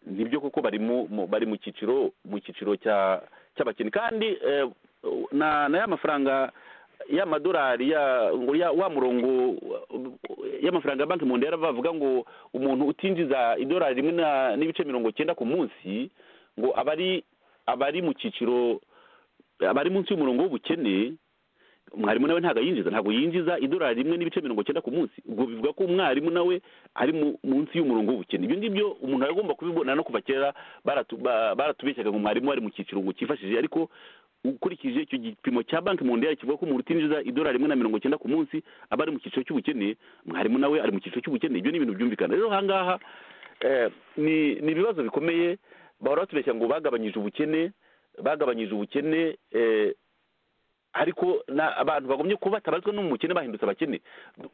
nibyo kuko bari mu cyiciro mu cyiciro cy'abakene kandi na ya mafaranga y'amadolari wa murongo y'amafaranga ya banki mu ndera bavuga ngo umuntu utinjiza idolari rimwe n'ibice mirongo cyenda ku munsi ngo abari mu cyiciro abari munsi y'umurongo w'ubukene umwarimu nawe ntabwo ayinjiza ntabwo yinjiza idolari rimwe n'ibice mirongo cyenda ku munsi ubwo bivuga ko umwarimu nawe ari munsi y'umurongo w'ubukene ibyo ngibyo umuntu aba agomba kubibona no kuva kera baratubeshyaga ngo umwarimu ari mu cyiciro ngo cyifashije ariko ukurikije icyo gipimo cya banki mu ndege kivuga ko umuntu utinjiza idolari rimwe na mirongo cyenda ku munsi aba ari mu cyiciro cy'ubukene mwarimu nawe ari mu cyiciro cy'ubukene ibyo ni ibintu byumvikana rero ahangaha ni ibibazo bikomeye bahora batubeshya ngo bagabanyije ubukene bagabanyije ubukene ariko abantu bagombye kuba batabarizwa no mu bukene bahindutse abakene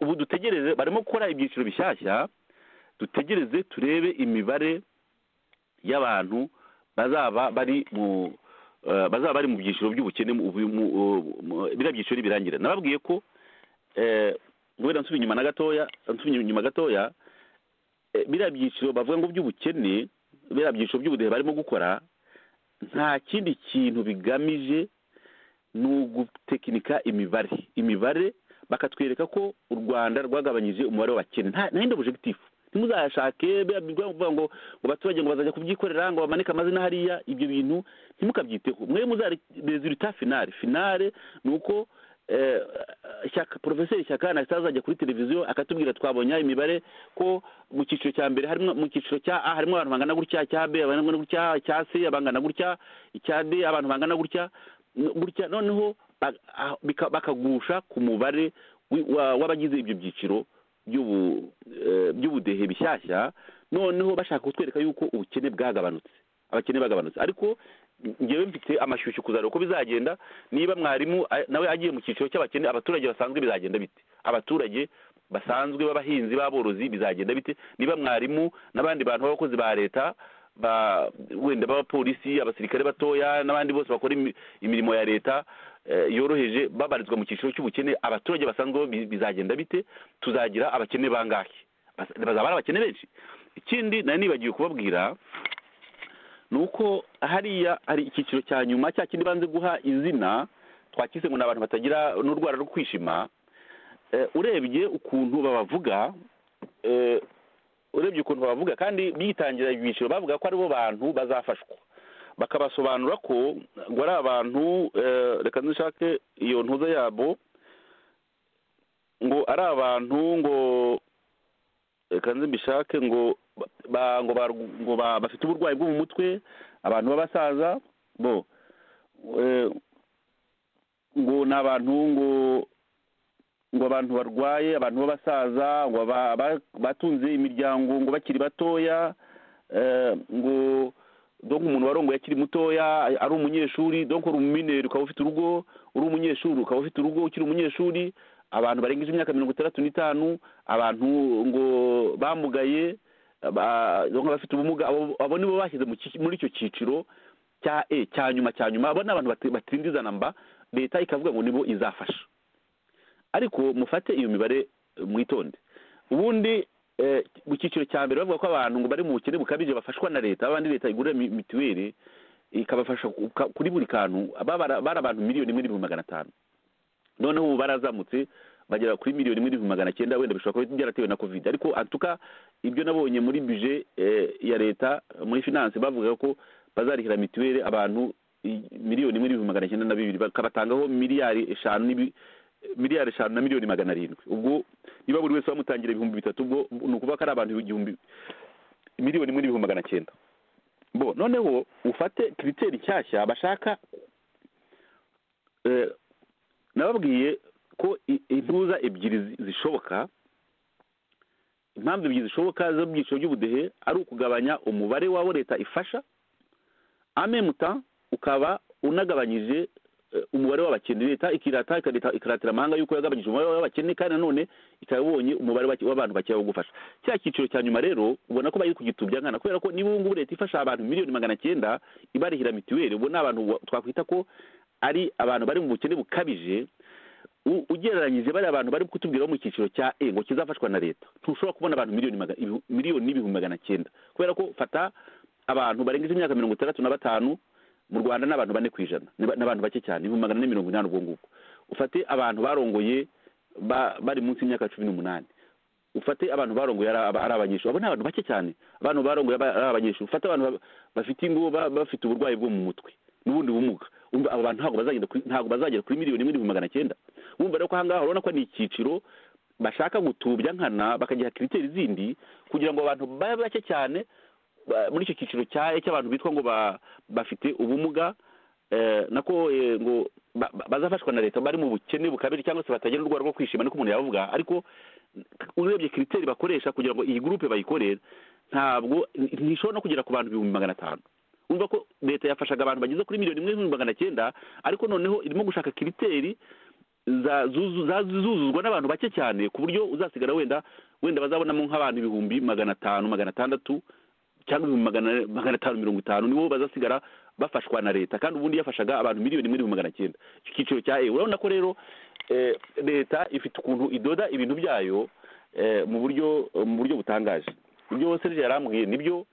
ubu dutegereze barimo gukora ibyiciro bishyashya dutegereze turebe imibare y'abantu bazaba bari mu bazaba bari mu byiciro by'ubukene biriya byiciro nibirangira nababwiye ko wenda nsubiye inyuma na gatoya nsubiye inyuma gatoya biriya byiciro bavuga ngo by'ubukene biriya byiciro by'ubudehe barimo gukora nta kindi kintu bigamije ni ugutekinika imibare imibare bakatwereka ko u rwanda rwagabanyije umubare w'abakene nta yindi objective ntimuzashake bivuga ngo ngo baturage ngo bazajya kubyikorera ngo bamanike amazina hariya ibyo bintu ntimukabyiteho mwe muzarezurita finale finale ni uko porofeseri shyaka na azajya kuri televiziyo akatubwira twabonye imibare ko mu cyiciro cya mbere harimo mu cyiciro cya a harimo abantu bangana gutya cya b abantu bangana gutya cya c abangana gutya icya d abantu bangana gutya gutya noneho bakagusha ku mubare w'abagize ibyo byiciro by'ubudehe bishyashya noneho bashaka kutwereka yuko ubukene bwagabanutse abakene bagabanutse ariko ngewe mfite amashyushyu kuzareba uko bizagenda niba mwarimu nawe agiye mu cyiciro cy'abakene abaturage basanzwe bizagenda bite abaturage basanzwe b'abahinzi b'aborozi bizagenda bite niba mwarimu n'abandi bantu b'abakozi ba leta ba wenda b'abapolisi abasirikare batoya n'abandi bose bakora imi- imirimo ya leta eh, yoroheje babarizwa mu cyiciro cy'ubukene abaturage basanzwe bo bi- bizagenda bite tuzagira abakene bangahe Bas- bazaba ari abakene benshi ikindi nari nibagiwe kubabwira ni uko hariya hari icyiciro cya nyuma cya kindi banze guha izina twakise ngo ni abantu batagira n'urwara rwo kwishima Eh, urebye ukuntu babavuga eh, urebye ukuntu bavuga kandi bitangira ibyiciro bavuga ko aribo bantu bazafashwa bakabasobanura ko ngo ari abantu eh, reka ndushake iyo ntuza yabo ngo ari abantu ngo reka nzi mbishake ngo ba- ngo bar- ngo ba- bafite uburwayi bwo mu mutwe abantu b'abasaza bo eh, ngo ni abantu ngo ngo abantu barwaye abantu b'abasaza ngo aba- ba- batunze imiryango ngo bakiri batoya eh, ngo donc umuntu warongoye akiri mutoya ari umunyeshuri donc uri umumineri ukaba ufite urugo uri umunyeshuri ukaba ufite urugo ukiri umunyeshuri abantu barengeje imyaka mirongo itandatu n'itanu abantu ngo bamugaye ba- donc abafite ubumuga abo abo nibo bashyize mu cyi- muri icyo cyiciro cya e cya nyuma cya nyuma abo ni abantu bati- batindizana mba leta ikavuga ngo nibo izafasha ariko mufate iyo mibare eh, mwitonde ubundi eh, mu cyiciro cya mbere bavuga ko abantu ngo bari mu bukene bukabije bafashwa na leta abandi leta igurira mi- mituweli ikabafasha ku- ka- kuri buri kantu Aba bara- bari abantu miliyoni imwe n'ibihumbi magana atanu noneho ubu barazamutse bagera kuri miliyoni imwe n'ibihumbi magana cyenda wenda bishobora kuba byaratewe na covid ariko antuka ibyo nabonye muri bije eh, ya leta muri finance bavuga ko bazarihira mituweli abantu i- miliyoni imwe n'ibihumbi magana cyenda na bibiri bakabatangaho miliyari eshanu n'ibi- miliyari eshanu na miliyoni magana arindwi ubwo niba buri wese bamutangira ibihumbi bitatu ubwo ni ukuvuga ko ari abantu igihumbi miliyoni imwe n'ibihumbi magana cyenda bo noneho ufate kiriteri nshyashya bashaka eh, nababwiye ko i- intuza ebyiri zi- zishoboka impamvu ebyiri zishoboka zo mu byiciro by'ubudehe ari ukugabanya umubare w'abo leta ifasha amemuta ukaba unagabanyije eh, umubare w'abakene leta ikirata ikareta- ikaratira amahanga y'uko yagabanyije umubare w'abakene kandi nanone ikabonye umubare w'abake- w'abantu bakeya wo gufasha cya cyiciro cya nyuma rero ubona ko bari kugitubya nkana kubera ko niba ubu ngubu leta ifasha abantu miliyoni magana cyenda ibarihira mituweli ubwo ni abantu wa- twakwita ko ari abantu bari mu bukene bukabije u- ugereranyije bariya abantu bari kutubwira bo mu cyiciro cya e ngo kizafashwa na leta ntushobora kubona abantu miliyoni maga- ibihu- miliyoni n'ibihumbi magana cyenda kubera ko fata abantu barengeje imyaka mirongo itandatu na batanu mu rwanda ni abantu bane ku ijana ni ba- ni abantu bake cyane ibihumbi magana ane mirongo inani ubwo ngubwo ufate abantu barongoye ba- bari munsi y'imyaka cumi n'umunani ufate abantu barongoye ari aba- ari abanyeshuri abo ni abantu bake cyane abantu barongoye aba- ari abanyeshuri ufate abantu ba- bafite ingo ba- bafite uburwayi bwo mu mutwe n'ubundi bumuga umva abo bantu ntabwo bazagenda kuri- ntabwo bazagera kuri miliyoni imwe n'ibihumbi magana cyenda wumva rero ko ahangaha urabona ko ni icyiciro bashaka gutubya nkana bakagira kiriteri zindi kugira ngo abantu babe bake cyane ba- muri icyo cyiciro cya E cy'abantu bitwa ngo ba- bafite ubumuga eh, nako eh, ngo ba- ba- bazafashwa na leta bari mu bukene bukabiri cyangwa se batagira urwara rwo kwishima niko umuntu yavuga ariko urebye kiriteri bakoresha kugira ngo iyi gurupe bayikorere ntabwo ntishobora no kugera ku bantu ibihumbi magana atanu urumva ko leta yafashaga abantu bageze kuri miliyoni imwe n'ibihumbi magana cyenda ariko noneho irimo gushaka kiriteri za- zuzu- za- zuzuzwa n'abantu bake cyane ku buryo uzasigara wenda wenda bazabonamo nk'abantu ibihumbi magana atanu magana atandatu cyangwa ibihumbi magana magana atanu mirongo itanu nibo bazasigara bafashwa na leta kandi ubundi yafashaga abantu miliyoni imwe n'ibihumbi magana cyenda icyiciro cya e urabona ko rero eh, leta ifite ukuntu idoda ibintu byayo eh, mu buryo mu buryo butangaje ibyo serge yarambwiye nibyo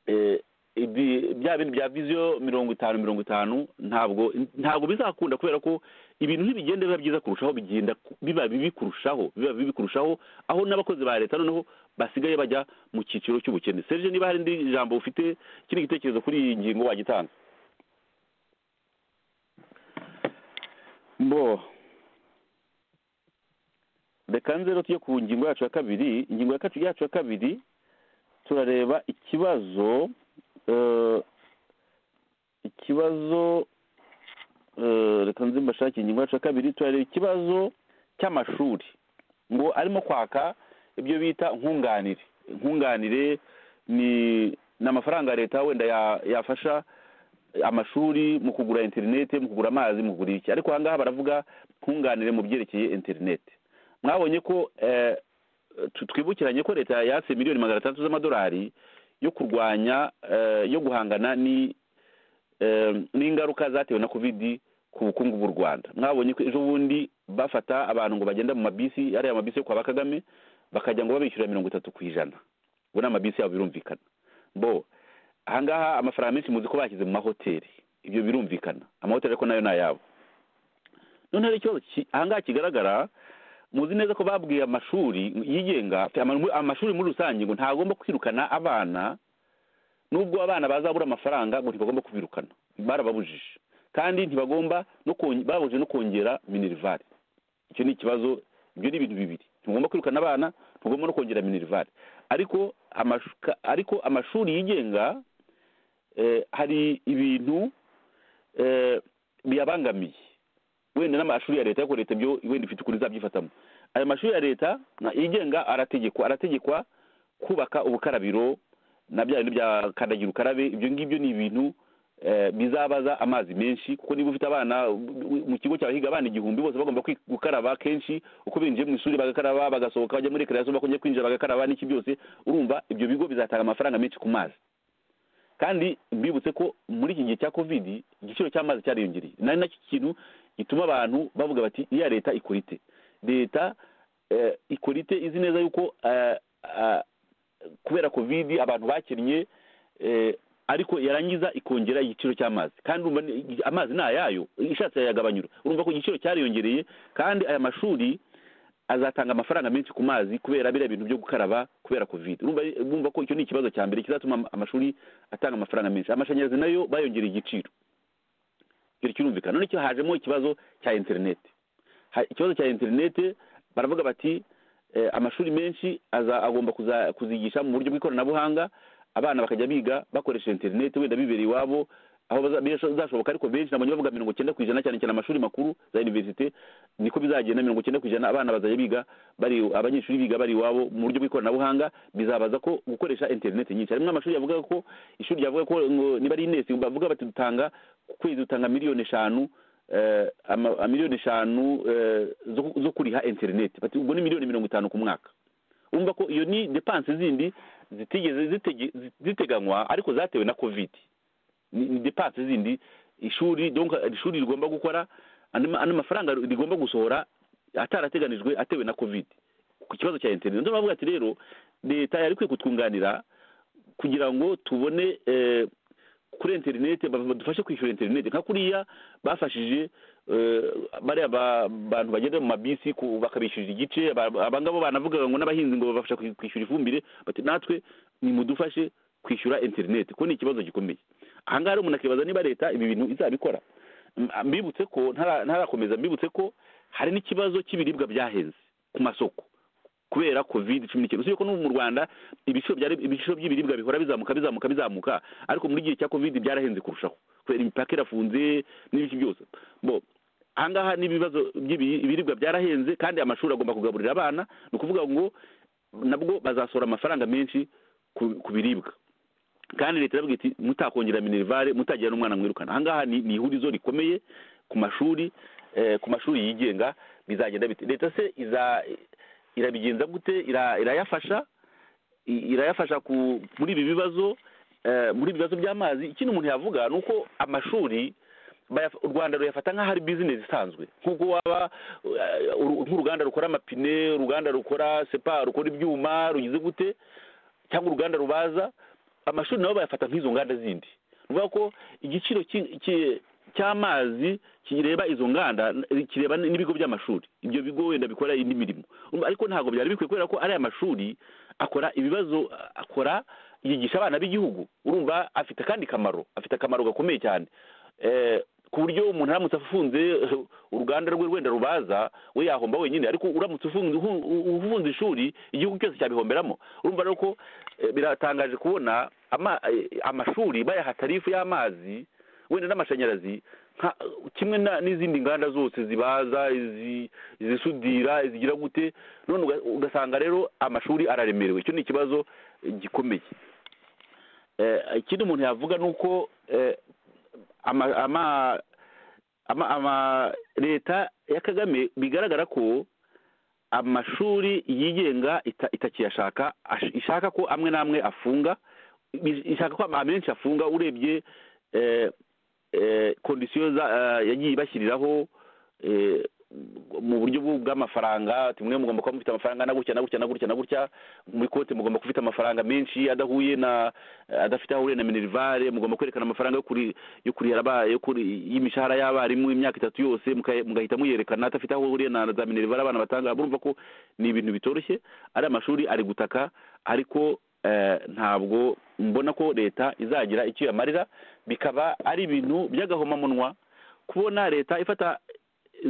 eh, ibi- bya bintu bya viziyo mirongo itanu mirongo itanu ntabwo ntabwo bizakunda kubera ko ibintu ntibigenda biba byiza kurushaho bigenda ku- biba bibi kurushaho biba bibi kurushaho aho n'abakozi ba leta noneho basigaye bajya mu cyiciro cy'ubukene serge niba hari indi jambo ufite ikindi gitekerezo kuri iyi ngingo wagitanga bo reka nze rero tujye ku ngingo yacu ya kabiri ingingo ya kacu- yacu ya kabiri turareba ikibazo eh, ikibazo eh, reka nzi mbashake ingingo yacu ya kabiri turareba ikibazo cy'amashuri ngo arimo kwaka ibyo bita nkunganire nkunganire ni ni amafaranga leta wenda ya- yafasha amashuri mu kugura interineti mu kugura amazi mu kugura iki ariko ahangaha baravuga nkunganire mu byerekeye interineti mwabonye ko twibukiranye ko leta yatse miliyoni magana atandatu z'amadolari yo kurwanya yo guhangana n'ingaruka zatewe na kovidi ku bukungu bw'u rwanda mwabonye ko ejo bundi bafata abantu ngo bagenda mu mabisi ariya mabisi yo kwa bakagame bakajya ngo babishyura mirongo itatu ku ijana ubwo ni amabisi yabo birumvikana bo ahangaha amafaranga menshi muzi ko bashyize mu mahoteli ibyo birumvikana amahoteli ariko nayo ni ayabo noneho ikibazo ahangaha kigaragara muzi neza ko babwiye amashuri yigenga amashuri muri rusange ngo ntagomba kwirukana abana n'ubwo abana bazabura amafaranga ngo ntibagomba kubirukana barababujije kandi ntibagomba no babujije no kongera minerivari icyo ni ikibazo ibyo ni ibintu bibiri ntugomba kwirukana abana ntugomba no kongera minerivari ariko ariko amashuri yigenga hari ibintu biyabangamiye wenda n'amashuri ya leta ariko leta byo wenda ifite ukuntu izabyifatamo ayo mashuri ya leta yigenga arategekwa arategekwa kubaka ubukarabiro na bya bintu bya kandagira ukarabe ibyo ngibyo ni ibintu bizabaza amazi menshi kuko niba ufite abana mu kigo cyawe higa abana igihumbi bose bagomba gukaraba kenshi uko binjiye mu ishuri bagakaraba bagasohoka bajya muri kereyazo bakongera kwinjira bagakaraba n'iki byose urumva ibyo bigo bizatanga amafaranga menshi ku mazi kandi mbibutse ko muri iki gihe cya kovidi igiciro cy'amazi cyariyongereye nari nacyo kintu gituma abantu bavuga bati iya leta ikora ite leta ikora ite izi neza yuko kubera kovidi abantu bakinnye ariko yarangiza ikongera igiciro cy'amazi kandi amazi ni ayayo ishatse yayagabanyura urumva ko igiciro cyariyongereye kandi aya mashuri azatanga amafaranga menshi ku mazi kubera biriya bintu byo gukaraba kubera kovide urumva ko icyo ni ikibazo cya mbere kizatuma amashuri atanga amafaranga menshi amashanyarazi nayo bayongereye igiciro icyo kirumvikana noneho hajemo ikibazo cya interineti ikibazo cya interineti baravuga bati amashuri menshi agomba kuzigisha mu buryo bw'ikoranabuhanga abana bakajya biga bakoresha interineti wenda bibereye iwabo aho bizashoboka ariko benshi nabonye bavuga mirongo icyenda ku ijana cyane cyane amashuri makuru za iniverisite niko bizagenda mirongo icyenda ku ijana abana bazajya biga bari abanyeshuri biga bari iwabo mu buryo bw'ikoranabuhanga bizabaza ko gukoresha interineti nyinshi harimo amashuri yavuga ko ishuri ryavuga ko niba ari inesi bavuga bati dutanga ku kwezi dutanga miliyoni eshanu miliyoni eshanu zo kuriha interineti ubwo ni miliyoni mirongo itanu ku mwaka urumva ko iyo ni depanse zindi zitigeze ziteganywa ariko zatewe na kovidi ni depanse zindi ishuri ishuri rigomba gukora andi mafaranga rigomba gusohora atarateganijwe atewe na kovidi ku kibazo cya interineti niyo mpamvu ati rero leta yari ikwiye kutwunganira kugira ngo tubone kuri interineti badufashe kwishyura interineti nka kuriya bafashije bariya bantu bagenda mu mabisi bakabishyurira igice abangabo banavuga ngo n'abahinzi ngo babafasha kwishyura ifumbire bati natwe nimudufashe kwishyura interineti kuko ni ikibazo gikomeye ahangaha rero umuntu akibaza niba leta ibi bintu izabikora mbibutse ko ntarakomeza mbibutse ko hari n'ikibazo cy'ibiribwa byahenze ku masoko kubera covid cumi n'icyenda usibye ko n'ubu mu rwanda ibiciro by'ibiribwa bihora bizamuka bizamuka bizamuka ariko muri gihe cya covid byarahenze kurushaho kubera imipaka irafunze n'ibiki byose bo ahangaha n'ibibazo by'ibiribwa byarahenze kandi amashuri agomba kugaburira abana ni ukuvuga ngo nabwo bazasohora amafaranga menshi ku biribwa kandi leta irabwira iti mutakongera minerivare mutagira n'umwana mwirukana ahangaha ni ihurizo rikomeye ku mashuri ku mashuri yigenga bizagenda bite leta se iza irabigenza gute irayafasha irayafasha muri ibi bibazo muri ibi bibazo by'amazi ikindi umuntu yavuga ni uko amashuri u rwanda ruyafata nk'aho ari bizinesi isanzwe nk'uko waba nk'uruganda rukora amapine uruganda rukora sepa rukora ibyuma rugize gute cyangwa uruganda rubaza amashuri nabo bayafata nk'izo nganda zindi bivuga ko igiciro cy'amazi kireba izo nganda kireba n'ibigo by'amashuri ibyo bigo wenda bikora indi mirimo ariko ntabwo byari bikwiye kubera ko ariya mashuri akora ibibazo akora yigisha abana b'igihugu urumva afite akandi kamaro afite akamaro gakomeye cyane ku buryo umuntu aramutse afunze uruganda rwe wenda rubaza we yahomba wenyine ariko uramutse ufunze ishuri igihugu cyose cyabihomberamo urumva rero ko biratangaje kubona amashuri bayaha tarifu y'amazi wenda n'amashanyarazi kimwe n'izindi nganda zose zibaza izisudira izigira gute none ugasanga rero amashuri araremerewe icyo ni ikibazo gikomeye ikindi umuntu yavuga ni uko leta ya kagame bigaragara ko amashuri yigenga ita- itakiyashaka ash- ishaka ko amwe n'amwe afunga i- ishaka ko amenshi afunga urebye eh, eh, kondisiyo za- eh, yagiye ibashyiriraho eh, mu buryo bw'u- bw'amafaranga ati mwe mugomba kuba mufite amafaranga na gutya na gutya na gutya na gutya muri kote mugomba kufite amafaranga menshi adahuye na adafite aho ahuriye na minerivare mugomba kwerekana amafaranga yo kuri yo kurihara aba- yo kuri y'imishahara y'abarimu imyaka itatu yose muka- mugahita muyerekana adafite aho ahuriye na za minerivare abana batanga murumva ko ni ibintu bitoroshye ari amashuri ari gutaka ariko eh, ntabwo mbona ko leta izagira icyo yamarira bikaba ari ibintu by'agahomamunwa kubona leta ifata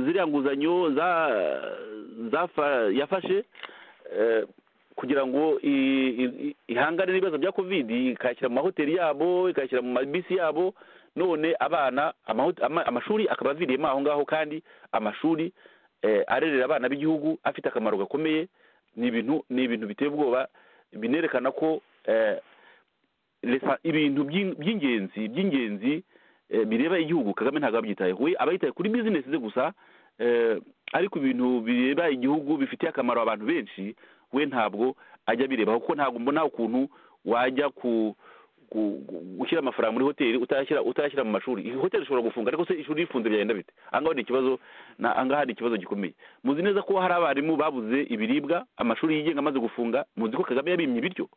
ziriya nguzanyo za zafa yafashe eh, kugira ngo i- i- i- ihangane n'ibibazo bya kovidi ikayashyira mu mahoteli yabo ikayashyira mu mabisi yabo none abana amaho- ama- amashuri akaba aviriyemo aho ngaho kandi amashuri eh, arerera abana b'igihugu afite akamaro gakomeye ni ibintu ni ibintu biteye ubwoba binerekana ko eh, leta- ibintu by'in- by'ingenzi by'ingenzi eh, bireba igihugu kagame ntabwo abyitayeho we aba yitaye kuri bizinesi ze gusa eh, ariko ibintu bireba igihugu bifitiye akamaro abantu benshi we ntabwo ajya abirebaho kuko ntabwo mbona ukuntu wajya ku ku- gu- gushyira amafaranga muri hoteli utashyira utashyira mu mashuri iyi hoteli ishobora gufunga ariko se ishuri rifunze byagenda bite ahangaha ni ikibazo na ahangaha ni ikibazo gikomeye muzi neza ko hari abarimu babuze ibiribwa amashuri yigenga amaze gufunga muzi ko kagame yabimye ibiryo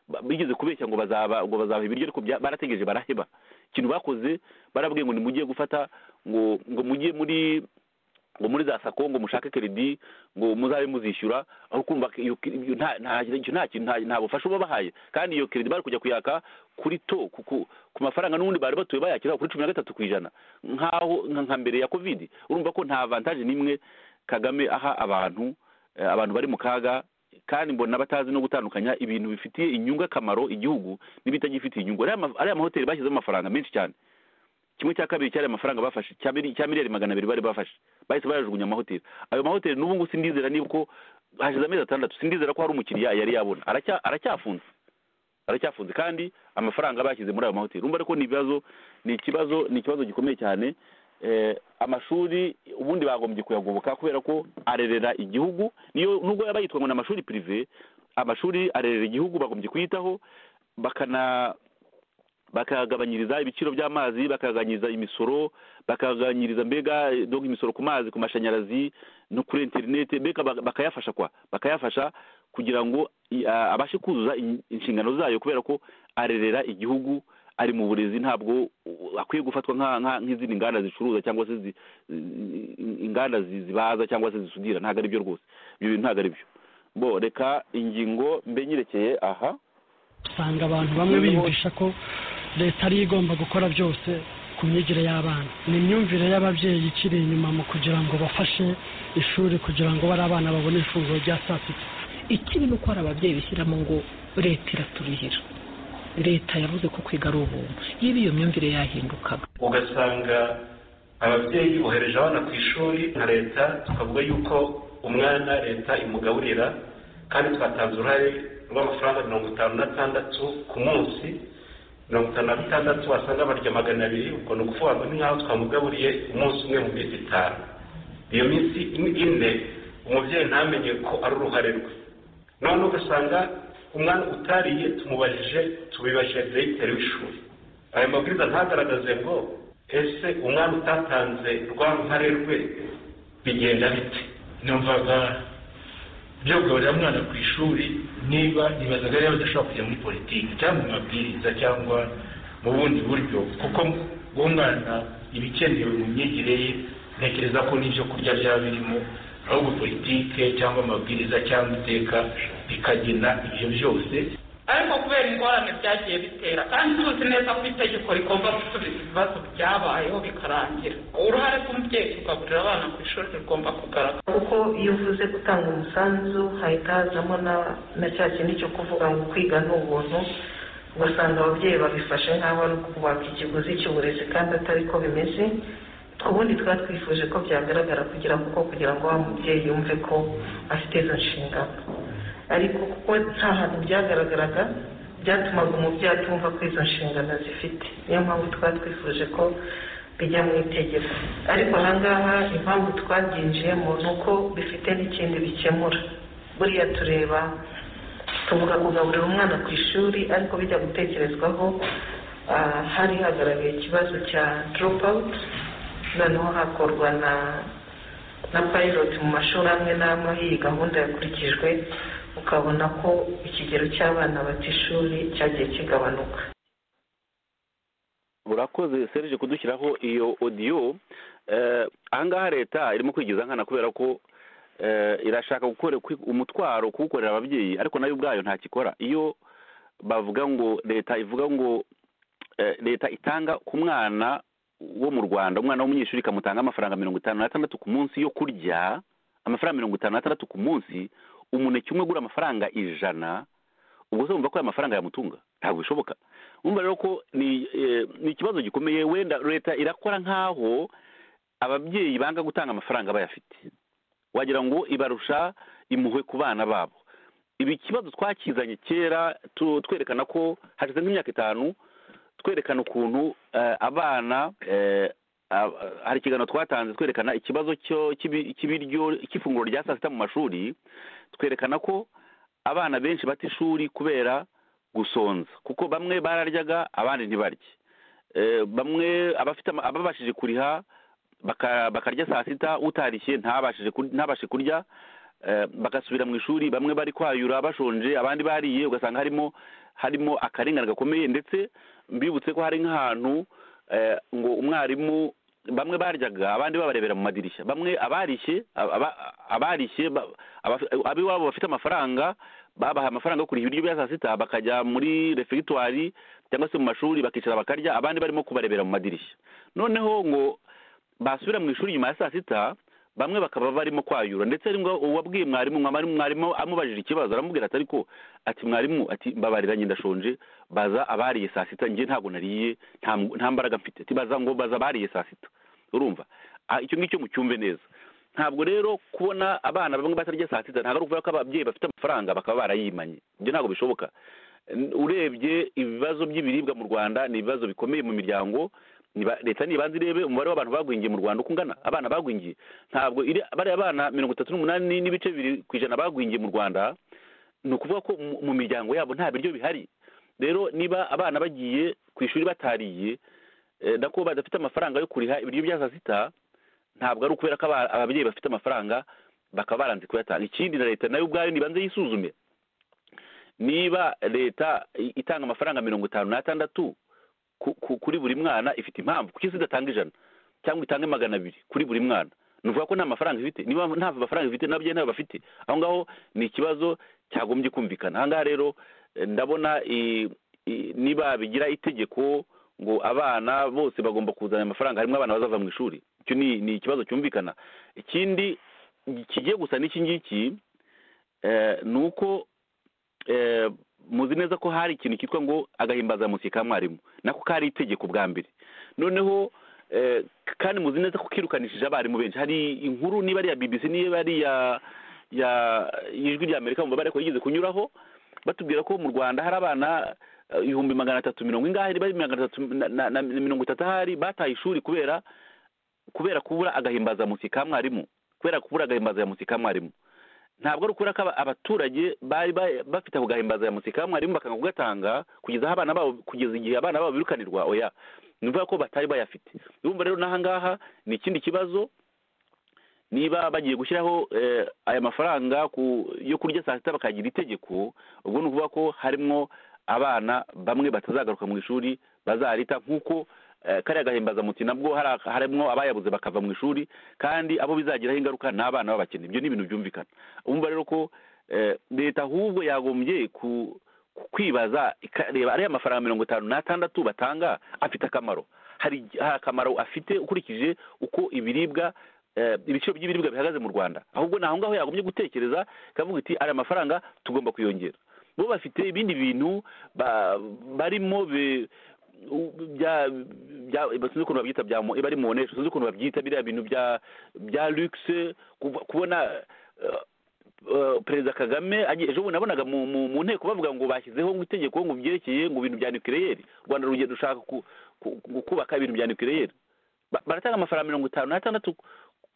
ba- bigeze kubeshya ngo bazaba ngo bazaha ibiryo ariko bya- barategereje baraheba ikintu bakoze barabwiye ngo nimujye gufata ngo ngo mujye muri ngo muri za sako ngo mushake keredi ngo muzabe muzishyura aho kumva ko iyo- iyo- nta nta icyo nta kintu nta- nta bufasha babahaye kandi iyo keredi bari kujya kuyaka kuri to ku- ku ku mafaranga n'ubundi bari batuye bayakira kuri cumi na gatatu ku ijana nk'aho nka nka mbere ya kovidi urumva ko nta avantaje n'imwe kagame aha abantu eh, abantu bari mu kaga kandi mbona batazi no gutandukanya ibintu bifitiye inyungu akamaro igihugu n'ibitagifitiye inyungu ariya ma- ariya mahoteli bashyizemo amafaranga menshi cyane kimwe cya kabiri cyari amafaranga bafashe cya mili- cya miliyari magana abiri bari bafashe bahise bayajugunya amahoteli ayo mahoteli n'ubu ngubu sindizera niba uko hashize amezi atandatu sindizera ko hari umukiriya yari yabona Aracya- aracyafunze aracyafunze kandi amafaranga bashyize muri ayo mahoteli urumva ariko ni ibibazo ni ikibazo ni ikibazo gikomeye cyane eh, amashuri ubundi bagombye kuyagoboka kubera ko arerera igihugu niyo nubwo yaba yitwa ngo ni amashuri pirive amashuri arerera igihugu bagombye kuyitaho bakana bakagabanyiriza ibiciro by'amazi bakagabanyiriza imisoro bakagabanyiriza mbega eh, donc imisoro ku mazi ku mashanyarazi no kuri interinete mbega bak- bakayafasha kwa bakayafasha kugira ngo i- a- abashe kuzuza in- inshingano zayo kubera ko arerera igihugu ari mu burezi ntabwo uh, akwiye gufatwa nka- nka- nk'izindi nganda zicuruza cyangwa se zi- i- inganda zi- zibaza cyangwa se zisudira ntabwo ari byo rwose ibyo bintu ntabwo ari byo bo reka ingingo mbe nyirekeye aha usanga abantu bamwe biyumvisha ko leta ariyo igomba gukora byose ku myigire y'abana ni imyumvire y'ababyeyi ikiri inyuma mu kugira ngo bafashe ishuri kugira ngo bari abana babone ifunguro rya saa sita ikiri ni uko hari ababyeyi bishyiramo ngo leta iraturihira leta yavuze ko kwiga ari ubuntu yaba iyo myumvire yahindukaga ugasanga ababyeyi bohereje abana ku ishuri nka leta tukavuga yuko umwana leta imugaburira kandi twatanze uruhare rw'amafaranga mirongo itanu n'atandatu ku munsi mirongo itanu na bitandatu wasanga barya magana abiri ubwo ni ukuvuga ngo ni nk'aho twamugaburiye umunsi umwe mu minsi itanu iyo minsi ine umubyeyi ntamenye ko ari uruhare rwe none ugasanga umwana utariye tumubajije tubibajije diregiteri w'ishuri ayo mabwiriza ntagaragaze ngo ese umwana utatanze rwa ruhare rwe bigenda bite numvaga byo kugaburira umwana ku ishuri niba nibazaga rero badashobora kujya muri politiki cyangwa mu mabwiriza cyangwa mu bundi buryo kuko uwo mwana ibikenewe mu myigire ye ntekereza ko n'ibyo kurya byaba birimo ahubwo politike cyangwa amabwiriza cyangwa iteka bikagena ibyo byose ariko kubera ingorane byagiye bitera kandi tuzi neza ko itegeko rigomba gusubiza ibibazo byabayeho bikarangira uruhare rw'umubyeyi kugaburira abana ku ishuri rigomba kugaragara kuko iyo uvuze gutanga umusanzu hahita hazamo na na cya kindi cyo kuvuga ngo kwiga ni ubuntu ugasanga ababyeyi babifashe nk'aho ari ukubaka ikiguzi cy'uburezi kandi atari ko bimeze ubundi twari twifuje ko byagaragara kugira kuko kugira ngo wa mubyeyi yumve ko afite izo nshingano ariko kuko nta hantu byagaragaraga byatumaga umubyeyi atumva ko izo nshingano zifite niyo mpamvu twari twifuje ko bijya mu itegeko ariko ahangaha impamvu twabyinjiyemo ni uko bifite n'ikindi bikemura buriya tureba tuvuga kugaburira umwana ku ishuri ariko bijya gutekerezwaho ah, hari hagaragaye ikibazo cya dropout noneho hakorwa na na pilot mu mashuri amwe n'amwe aho iyi gahunda yakurikijwe ukabona ko ikigero cy'abana bata ishuri cyagiye kigabanuka urakoze serije kudushyiraho iyo odiyo ahangaha leta irimo kwigiza nkana kubera ko eh, irashaka gukora kwi- umutwaro kuwukorera ababyeyi ariko nayo ubwayo ntakikora iyo bavuga ngo leta ivuga ngo eh, leta itanga ku mwana wo mu rwanda umwana w'umunyeshuri ikamutanga amafaranga mirongo itanu n'atandatu ku munsi yo kurya amafaranga mirongo itanu n'atandatu ku munsi umuneke umwe ugura amafaranga ijana ubwo se wumva ko aya mafaranga yamutunga ntabwo bishoboka wumva rero ko ni eh, ni ikibazo gikomeye wenda leta irakora nk'aho ababyeyi banga gutanga amafaranga bayafite wagira ngo ibarusha impuhwe ku bana babo ibi kibazo twakizanye kera tu- twerekana ko hashize nk'imyaka itanu twerekana ukuntu eh, abana eh, ab- hari ikiganiro twatanze twerekana ikibazo cyo- cy'ibi- cy'ibiryo cy'ifunguro rya saa sita mu mashuri twerekana ko abana benshi bata ishuri kubera gusonza kuko bamwe bararyaga abandi ntibarye Eh, bamwe abafite ama- ababashije kuriha baka- bakarya saa sita utarishye ntabashije kur- ntabashe kurya Eh, bagasubira mu ishuri bamwe bari kwayura bashonje abandi bariye ugasanga harimo harimo akarengane gakomeye ndetse mbibutse ko hari nk'ahantu eh, ngo umwarimu bamwe baryaga abandi babarebera mu madirishya bamwe abarishye aba- aba- abarishye ba- abafi- ab'iwabo bafite amafaranga babaha amafaranga yo kurya ibiryo bya saa sita bakajya muri refegitwari cyangwa se mu mashuri bakicara bakarya abandi barimo kubarebera mu madirishya noneho ngo basubira mu ishuri nyuma ya saa sita bamwe bakaba barimo kwayura ndetse ari ngo uwabwiye mwarimu mwarimu mwarimu amubajije ikibazo aramubwira ati ariko ati mwarimu ati mbabarira njye ndashonje baza abariye saa sita njye ntabwo nariye nta m- nta mbaraga mfite ati baza ngo baza abariye saa sita urumva Ah, icyo ngicyo mucyumve neza ntabwo rero kubona abana bamwe batarya saa sita ntabwo ari ukuvuga ko ababyeyi bafite amafaranga bakaba barayimanye ibyo ntabwo bishoboka N- urebye ibibazo by'ibiribwa mu rwanda ni ibibazo bikomeye mu miryango niba- leta nibanza irebe umubare w'abantu bagwingiye mu rwanda uko ungana abana bagwingiye ntabwo iri- bariya bana mirongo itatu n'umunani n'ibice bibiri ku ijana bagwingiye mu rwanda ni ukuvuga ko mu- mu miryango yabo nta biryo bihari rero niba abana bagiye ku ishuri batariye eh, nako badafite amafaranga yo kuriha ibiryo bya saa sita ntabwo ari ukubera ko aba- ababyeyi bafite amafaranga bakaba baranze kuyatanga ikindi na leta nayo ubwayo nibanze yisuzume niba leta i- itanga amafaranga mirongo itanu n'atandatu ku- ku- kuri buri mwana ifite impamvu kuki se idatanga ijana cyangwa itange magana abiri kuri buri mwana ni ukuvuga ko nta mafaranga ifite niba nta mafaranga ifite n'ababyeyi ntabwo bafite aho ngaho ni ikibazo cyagombye kumvikana aha ngaha rero eh, ndabona i- i- niba bigira itegeko ngo abana bose bagomba kuzana amafaranga harimo abana bazava mu ishuri icyo ni ni ikibazo cyumvikana ikindi kigiye gusa n'iki ngiki eh, ni uko eh, muzi neza ko hari ikintu cyitwa ngo agahimbazamusyi ka mwarimu nako kari itegeko bwa mbere noneho eh, kandi muzi neza ko kirukanishije abarimu benshi hari inkuru niba ari iya bbc niba ari iya ya ijwi rya amerika mubabare ko yigeze kunyuraho batubwira ko mu rwanda hari abana eh, ibihumbi magana atatu mirongo ingahe bari magana atatu na- na na mirongo itatu ahari bataye ishuri kubera kubera kubura agahimbazamusyi ka mwarimu kubera kubura agahimbazamusyi ka mwarimu ntabwo ari ukubera ko aba- abaturage bari ba- bafite ako gahimbazamusyi ka mwarimu bakanga kugatanga kugeza aho abana babo kugeza igihe abana babo birukanirwa oya ni ukuvuga ko batari bayafite urumva rero n'aha ngaha ni ikindi kibazo niba bagiye gushyiraho eh, aya mafaranga ku yo kurya saa sita bakagira itegeko ubwo ni ukuvuga ko harimo abana bamwe batazagaruka mu ishuri bazarita nk'uko eh, kariya gahimbazamuti nabwo hari- harimo abayabuze bakava mu ishuri kandi abo bizagiraho ingaruka ni abana b'abakene ibyo ni ibintu byumvikana umva rero ko eh, leta ahubwo yagombye ku ku- kwibaza ikareba ariya mafaranga mirongo itanu n'atandatu batanga afite akamaro hari hari akamaro afite ukurikije uko ibiribwa eh, ibiciro by'ibiribwa bihagaze mu rwanda ahubwo ni aho ngaho yagombye gutekereza ikavuga iti ariya mafaranga tugomba kuyongera bo bafite ibindi bintu ba- barimo be- u- bya bya sinzi ukuntu babyita bya mo- bari mu onesha sinzi ukuntu babyita biriya bintu bya bya luxe kuva- kubona eh, eh, perezida kagame agiye- ejo bundi nabonaga mu mu- mu nteko bavuga ngo bashyizeho ngo itegeko ngo byerekeye ngo ibintu bya nukireyeri u rwanda rugiye rushaka ku- ku- ku- kubaka ibintu bya nukireyeri baratanga amafaranga mirongo itanu n'atandatu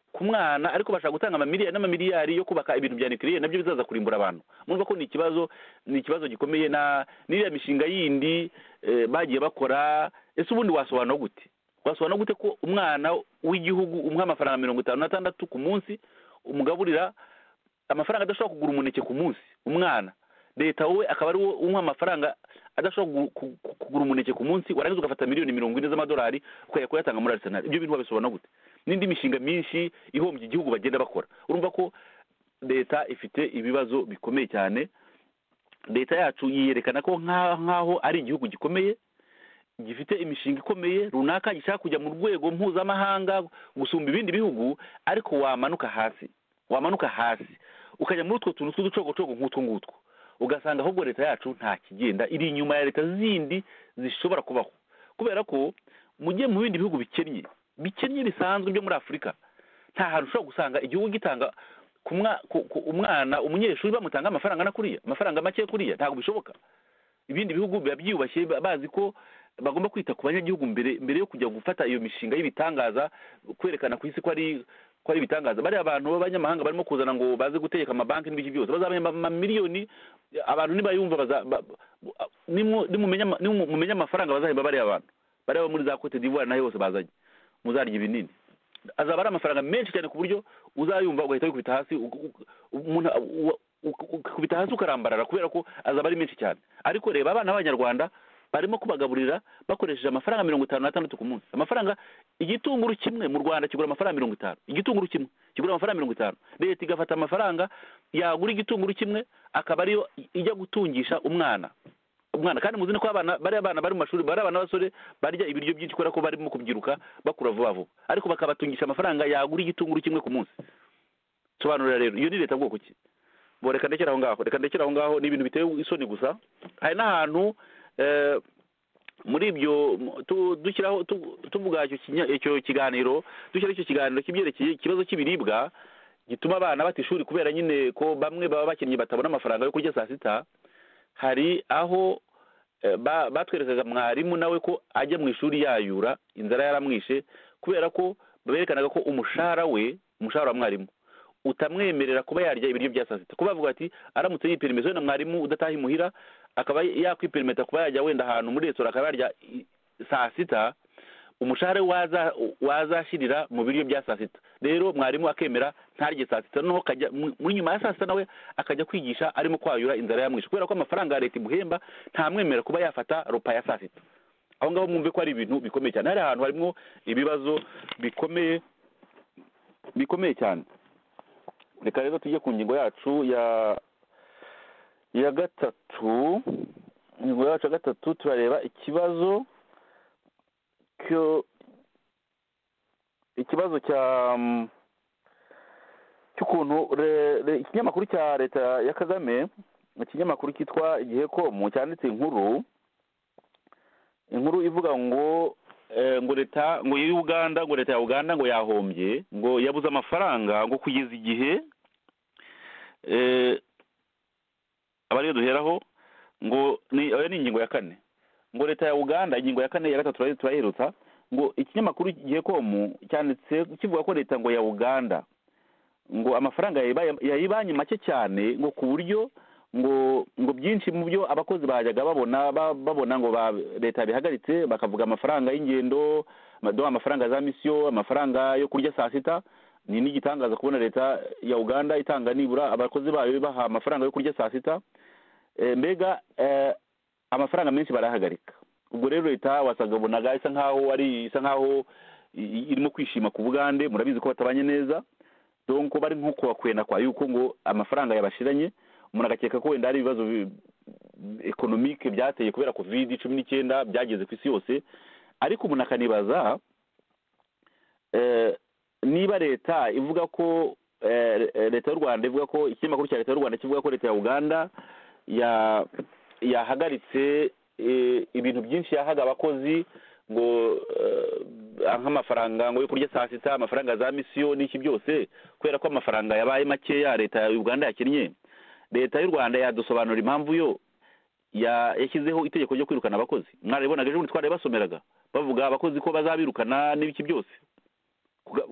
ku mwana ariko bashaka gutanga amamiliyari n'amamiliyari yo kubaka ibintu bya nucleaire nabyo bizaza kurimbura abantu murumva ko ni ikibazo ni ikibazo gikomeye na n'iriya mishinga yindi bagiye bakora ese ubundi wasobanura gute wasobanura gute ko umwana w'igihugu umuha amafaranga mirongo itanu n'atandatu ku munsi umugaburira amafaranga adashobora kugura umuneke ku munsi umwana leta wowe akaba ari umuha amafaranga adashobora kugura umuneke ku munsi warangiza ugafata miliyoni mirongo ine z'amadolari ukajya kuyatanga muri arisenali ibyo bintu wabisobanura gute n'indi mishinga myinshi ihombya igihugu bagenda bakora urumva ko leta ifite ibibazo bikomeye cyane leta yacu yiyerekana ko nk'aho ari igihugu gikomeye gifite imishinga ikomeye runaka gishaka kujya mu rwego mpuzamahanga gusumba ibindi bihugu ariko wamanuka hasi wamanuka hasi ukajya muri utwo tuntu tw'uducogocogo nk'utwo ngutwo ugasanga ahubwo leta yacu nta kigenda iri inyuma ya leta zindi zishobora kubaho kubera ko mujye mu bindi bihugu bikennye bikennye bisanzwe byo muri afurika nta hantu ushobora gusanga igihugu gitanga umwana umunyeshuri bamutanga amafaranga na kuriya amafaranga make kuriya ntabwo bishoboka ibindi bihugu biba byiyubashye bazi ko bagomba kwita ku banyagihugu mbere mbere yo kujya gufata iyo mishinga y'ibitangaza kwerekana ku isi ko ari ko ari ibitangaza bariya abantu b'abanyamahanga barimo kuzana ngo baze gutegeka amabanki n'ibiki byose bazabona amamiliyoni abantu nibayumva nimumenya amafaranga bazahemba bariya abantu bariya muri za cote d'ivoire naho hose bazanye muzarya ibinini azaba ari amafaranga menshi cyane ku buryo uzayumva ugahita wikubita hasi ukubita hasi ukarambarara kubera ko azaba ari menshi cyane ariko reba abana b'abanyarwanda barimo kubagaburira bakoresheje amafaranga mirongo itanu n'atandatu ku munsi amafaranga igitunguru kimwe mu rwanda kigura amafaranga mirongo itanu igitunguru kimwe kigura amafaranga mirongo itanu leta igafata amafaranga yagura igitunguru kimwe akaba ariyo ijya gutungisha umwana umwana kandi muzi ko abana bariya abana bari mu mashuri bari abana b'abasore barya ibiryo byinshi kubera ko barimo kubyiruka bakura vuba vuba ariko bakabatungisha amafaranga yagura igitunguru kimwe ku munsi sobanurira rero iyo ni leta bwoko ki bo reka ndekere aho ngaho reka ndekere aho ngaho ni ibintu bitewe isoni gusa hari n'ahantu muri ibyo dushyiraho tuvuga icyo kiganiro dushyiraho icyo kiganiro kibyerekeye ikibazo cy'ibiribwa gituma abana bata ishuri kubera nyine ko bamwe baba bakinnyi batabona amafaranga yo kurya saa sita hari aho batwerekaga mwarimu nawe ko ajya mu ishuri yayura inzara yaramwishe kubera ko berekanaga ko umushahara we umushahara wa mwarimu utamwemerera kuba yarya ibiryo bya saa sita kuba bavuga ati aramutse yipirimeje wenda mwarimu udataha imuhira akaba yakwiperimeta kuba yajya wenda ahantu muri resitora akaba yarya saa sita umushahara wazashyirira mu biryo bya saa sita rero mwarimu akemera ntarye saa sita noneho muri nyuma ya saa sita nawe akajya kwigisha arimo kwayura inzara yamwishe kubera ko amafaranga ya leta imuhemba ntamwemerera kuba yafata rupa ya saa sita aho ngaho mwumve ko ari ibintu bikomeye cyane hari ahantu harimo ibibazo bikomeye bikomeye cyane reka rero tujye ku ngingo yacu ya ya gatatu ingingo yacu ya gatatu turareba ikibazo ikibazo cya cy'ukuntu ikinyamakuru cya leta ya kagame ikinyamakuru cyitwa igihe komu cyanditse inkuru inkuru ivuga ngo ngo leta ngo Uganda ngo leta ya uganda ngo yahombye ngo yabuze amafaranga ngo kugeza igihe aba ariyo duheraho ngo iyo ni ingingo ya kane ngo leta ya uganda ingingo ya kane ya gatatu turaherutsa ngo ikinyamakuru gihe komu cyanditse kivuga ko leta ngo ya uganda ngo amafaranga yayibanye make cyane ngo ku buryo ngo ngo byinshi mu byo abakozi bajyaga babona babona ngo leta bihagaritse bakavuga amafaranga y'ingendo amafaranga za misiyo amafaranga yo kurya saa sita ni n'igitangaza kubona leta ya uganda itanga nibura abakozi bayo ibaha amafaranga yo kurya saa sita mbega amafaranga menshi barahagarika ubwo rero leta wasaga isa nkaho ari isa nkaho irimo kwishima ku bugande murabizi ko batabanye neza donko bari nko kubakwena kwa yuko ngo amafaranga yabashiranye umuntu agakeka ko wenda hari ibibazo ekonomike byateye kubera kovide cumi n'icyenda byageze ku isi yose ariko umuntu akanibaza niba leta ivuga ko leta y'u rwanda ivuga ko ikinyamakuru cya leta y'u rwanda kivuga ko leta ya uganda yahagaritse ibintu byinshi yahaga abakozi ngo nk'amafaranga ngo yo kurya saa sita amafaranga za misiyo n'iki byose kubera ko amafaranga yabaye makeya leta ya uganda yakinnye leta y'u rwanda yadusobanura impamvu yo yashyizeho itegeko ryo kwirukana abakozi mwararibonaga ejo bundi twarabasomeraga bavuga abakozi ko bazabirukana n'ibiki byose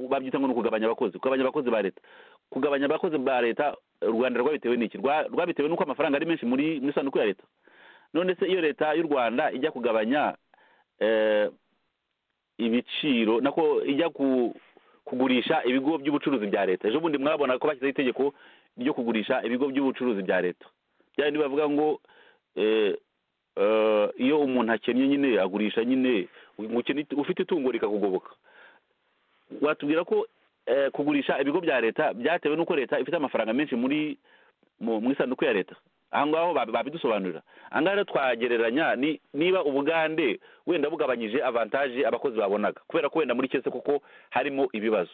babyita ngo ni ukugabanya abakozi kugabanya abakozi ba leta kugabanya abakozi ba leta u rwanda rwabitewe n'iki Rwa- rwabitewe n'uko amafaranga ari menshi muri muri sanduku ya leta none se iyo leta y'u rwanda ijya kugabanya eh, ibiciro nako ijya ku- kugurisha ibigo by'ubucuruzi bya leta ejo bundi mwabona ko bashyizeho itegeko ryo kugurisha ibigo by'ubucuruzi bya leta bya bindi bavuga ngo eh, eh, iyo umuntu akennye nyine agurisha nyine ukennye- ufite itungo rikakugoboka watubwira ko eh, kugurisha ibigo bya leta byatewe n'uko leta ifite amafaranga menshi muri mu mu isanduku ya leta aha ngaho babi- babidusobanurira aha ngaho rero twagereranya ni- niba ubugande wenda bugabanyije avantaje abakozi babonaga kubera ko wenda muri kese kuko harimo ibibazo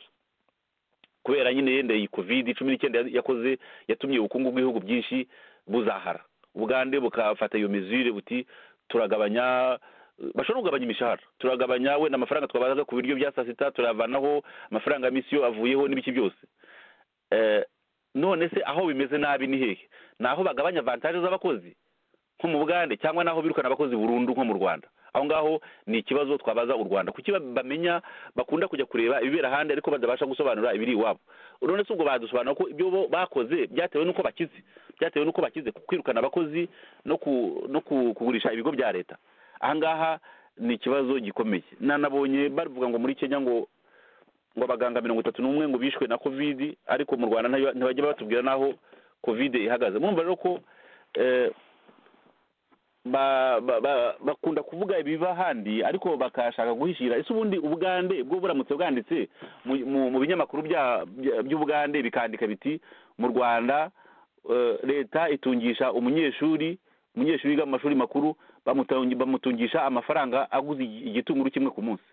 kubera nyine yenda iyi covid cumi n'icyenda ya- yakoze yatumye ubukungu bw'ibihugu byinshi buzahara ubugande bukafata iyo mizire buti turagabanya bashobora kugabanya imishahara turagabanya wenda amafaranga twabazaga ku biryo bya saa sita turavanaho amafaranga ya misiyo avuyeho n'ibiki byose Eh, none se aho bimeze nabi ni hehe ni aho bagabanya avantaje z'abakozi nko mu bugande cyangwa n'aho birukana abakozi burundu nko mu rwanda aho ngaho ni ikibazo twabaza u rwanda kuki ba- bamenya bakunda kujya kureba ibibera ahandi ariko badabasha gusobanura ibiri iwabo none se ubwo badusobanura ko ibyo bo bakoze byatewe n'uko bakize byatewe n'uko bakize ku kwirukana abakozi no ku no ku- kugurisha ibigo bya leta aha ngaha ni ikibazo gikomeye nanabonye bavuga ngo muri kenya ngo ngo abaganga mirongo itatu n'umwe ngo bishwe na covid ariko mu rwanda ntayo- ntibajya batubwira n'aho covid ihagaze murumva rero ko eh, ba- ba- ba- bakunda kuvuga ibiba ahandi ariko bakashaka guhishira ese ubundi ubugande bwo buramutse bwanditse mu- mu mu binyamakuru bya- bya- by'ubugande bikandika biti mu rwanda eh, leta itungisha umunyeshuri umunyeshuri wiga mu mashuri makuru bamutungi- bamutungisha amafaranga aguze igi- igitunguru kimwe ku munsi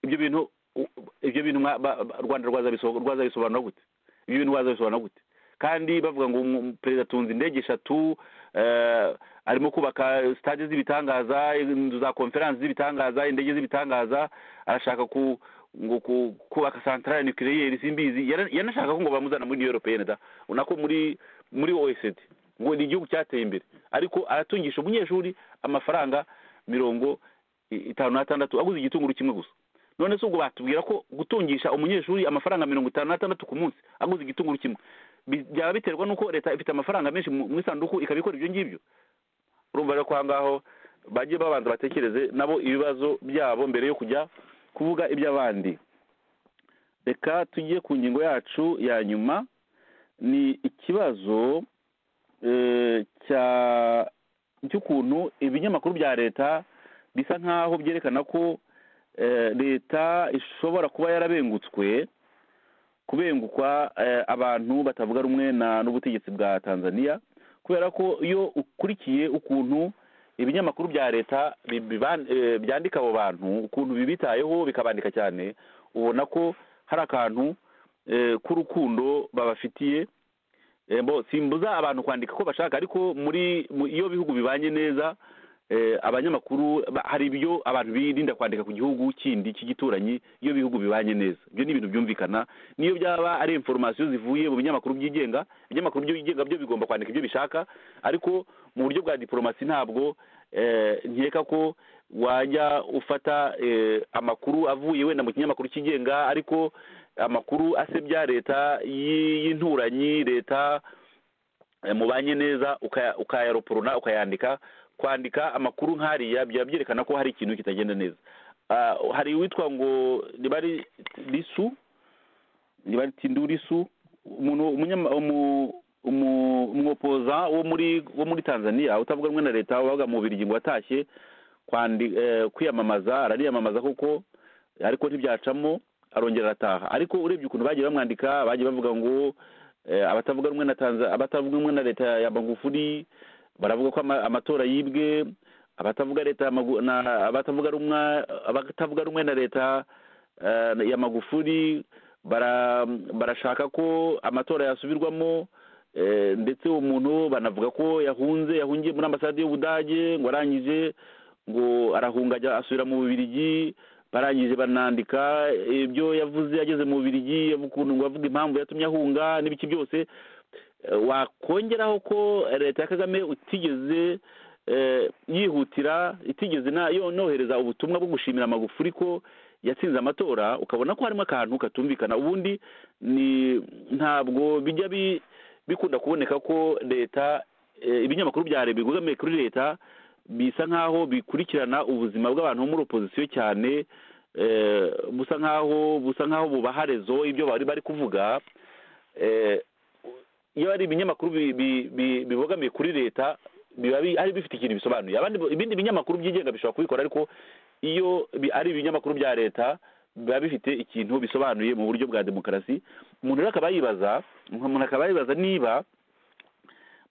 ibyo bintu u- ibyo bintu mwa- ba- ba- rwanda rwazabiso- rwazabisobanura gute ibyo bintu wazabisobanura gute kandi bavuga ngo umu- perezida atunze indege eshatu eh, arimo kubaka sitade z'ibitangaza inzu za konferansi z'ibitangaza indege z'ibitangaza arashaka ku ngo ku- kubaka santarari nukiriyeri simbizi Yara- yanashaka ko ngo bamuzana muri new europeyeni da nako muri muri oecd ngo ni igihugu cyateye imbere ariko aratungisha umunyeshuri amafaranga mirongo i- itanu n'atandatu aguze igitunguru kimwe gusa none se ubwo batubwira ko gutungisha umunyeshuri amafaranga mirongo itanu n'atandatu ku munsi aguze igitunguru kimwe bi- byaba biterwa n'uko leta ifite amafaranga menshi mu mu isanduku ikabikora ibyo ngibyo urumva rero ko aha ngaho bajye babanza batekereze nabo ibibazo byabo mbere yo kujya kuvuga iby'abandi reka tujye ku ngingo yacu ya nyuma ni ikibazo eh, cya cy'ukuntu ibinyamakuru bya leta bisa nk'aho byerekana ko eh, leta ishobora kuba yarabengutswe kubengukwa eh, abantu batavuga rumwe na n'ubutegetsi bwa tanzania kubera ko iyo ukurikiye ukuntu ibinyamakuru bya leta bi- biban- eh, byandika abo bantu ukuntu bibitayeho bikabandika cyane ubona ko hari akantu eh, k'urukundo babafitiye Eh, bo simbuza abantu kwandika ko bashaka ariko muri mu- iyo bihugu bibanye neza eh, abanyamakuru ba- hari ibyo abantu birinda kwandika ku gihugu kindi cy'igituranyi iyo bihugu bibanye neza ibyo ni ibintu byumvikana niyo byaba ari informasiyo zivuye mu binyamakuru byigenga ibinyamakuru byigenga byo bigomba kwandika ibyo bishaka ariko mu buryo bwa diporomasi ntabwo eh, nkeka ko wajya ufata eh, amakuru avuye wenda mu kinyamakuru cyigenga ariko amakuru asebya leta y- y'inturanyi leta eh, mubanye neza ukaya- ukayaroporona ukayandika kwandika amakuru nk'ariya byaba byerekana ko hari ikintu kitagenda neza Ah, hari uwitwa ngo riba ari risu riba ari tindu risu umuntu umunyama umu- umu- umwopoza wo muri wo muri tanzania utavuga rumwe na leta wabaga mu birigi ngo watashye kwandi- eh, kwiyamamaza arariyamamaza kuko ariko ntibyacamo arongera arataha ariko urebye ukuntu bagiye bamwandika bagiye bavuga ngo eh, abatavuga rumwe na Tanza- abatavuga rumwe na leta ya magufuri baravuga ko ama- amatora yibwe abatavuga leta ya Magu- na- abatavuga rumwe abatavuga rumwe na leta eh, ya magufuri bara- barashaka ko amatora yasubirwamo eh, ndetse uwo muntu banavuga ko yahunze yahungiye muri ambasade y'ubudage ngo arangije ngo arahunga ajya asubira mu bubirigi barangije banandika ibyo yavuze ageze mu bubirigi ukuntu ngo avuga impamvu yatumye ahunga n'ibiki byose Eh, wakongeraho ko leta ya kagame utigeze eh, yihutira itigeze na yo nohereza ubutumwa bwo gushimira magufuri ko yatsinze amatora ukabona ko harimo akantu katumvikana ubundi ni ntabwo bijya bi- bikunda kuboneka ko leta eh, ibinyamakuru bya leta bigugamiye kuri leta bisa nk'aho bikurikirana ubuzima bw'abantu bo muri opozisiyo cyane eh, busa nk'aho busa nk'aho bubaha rezo ibyo bari bari kuvuga eh, iyo ari ibinyamakuru bi- bi- bi- bibogamiye kuri leta biba bi- ari bifite ikintu bisobanuye abandi ibindi binyamakuru byigenga bishobora kubikora ariko iyo bi- ari ibinyamakuru bya leta biba bifite ikintu bisobanuye mu buryo bwa demokarasi umuntu rero akaba yibaza umuntu akaba yibaza niba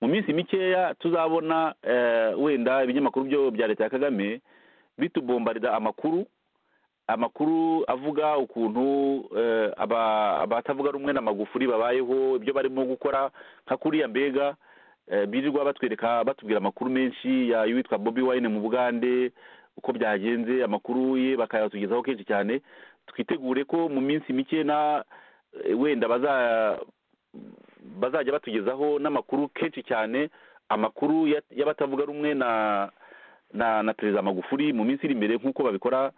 mu minsi mikeya tuzabona eh, wenda ibinyamakuru byo bya leta ya kagame bitubombarira amakuru amakuru avuga ukuntu eh, aba- abatavuga rumwe na magufuri babayeho ibyo barimo gukora nka kuriya mbega eh, birirwa batwereka batubwira amakuru menshi ya y'uwitwa bobi wine mu bugande uko byagenze amakuru ye bakayatugezaho kenshi cyane twitegure ko mu minsi mike na eh, wenda baza bazajya batugezaho n'amakuru kenshi cyane amakuru ya- y'abatavuga rumwe na na na perezida magufuri mu minsi iri imbere nk'uko babikora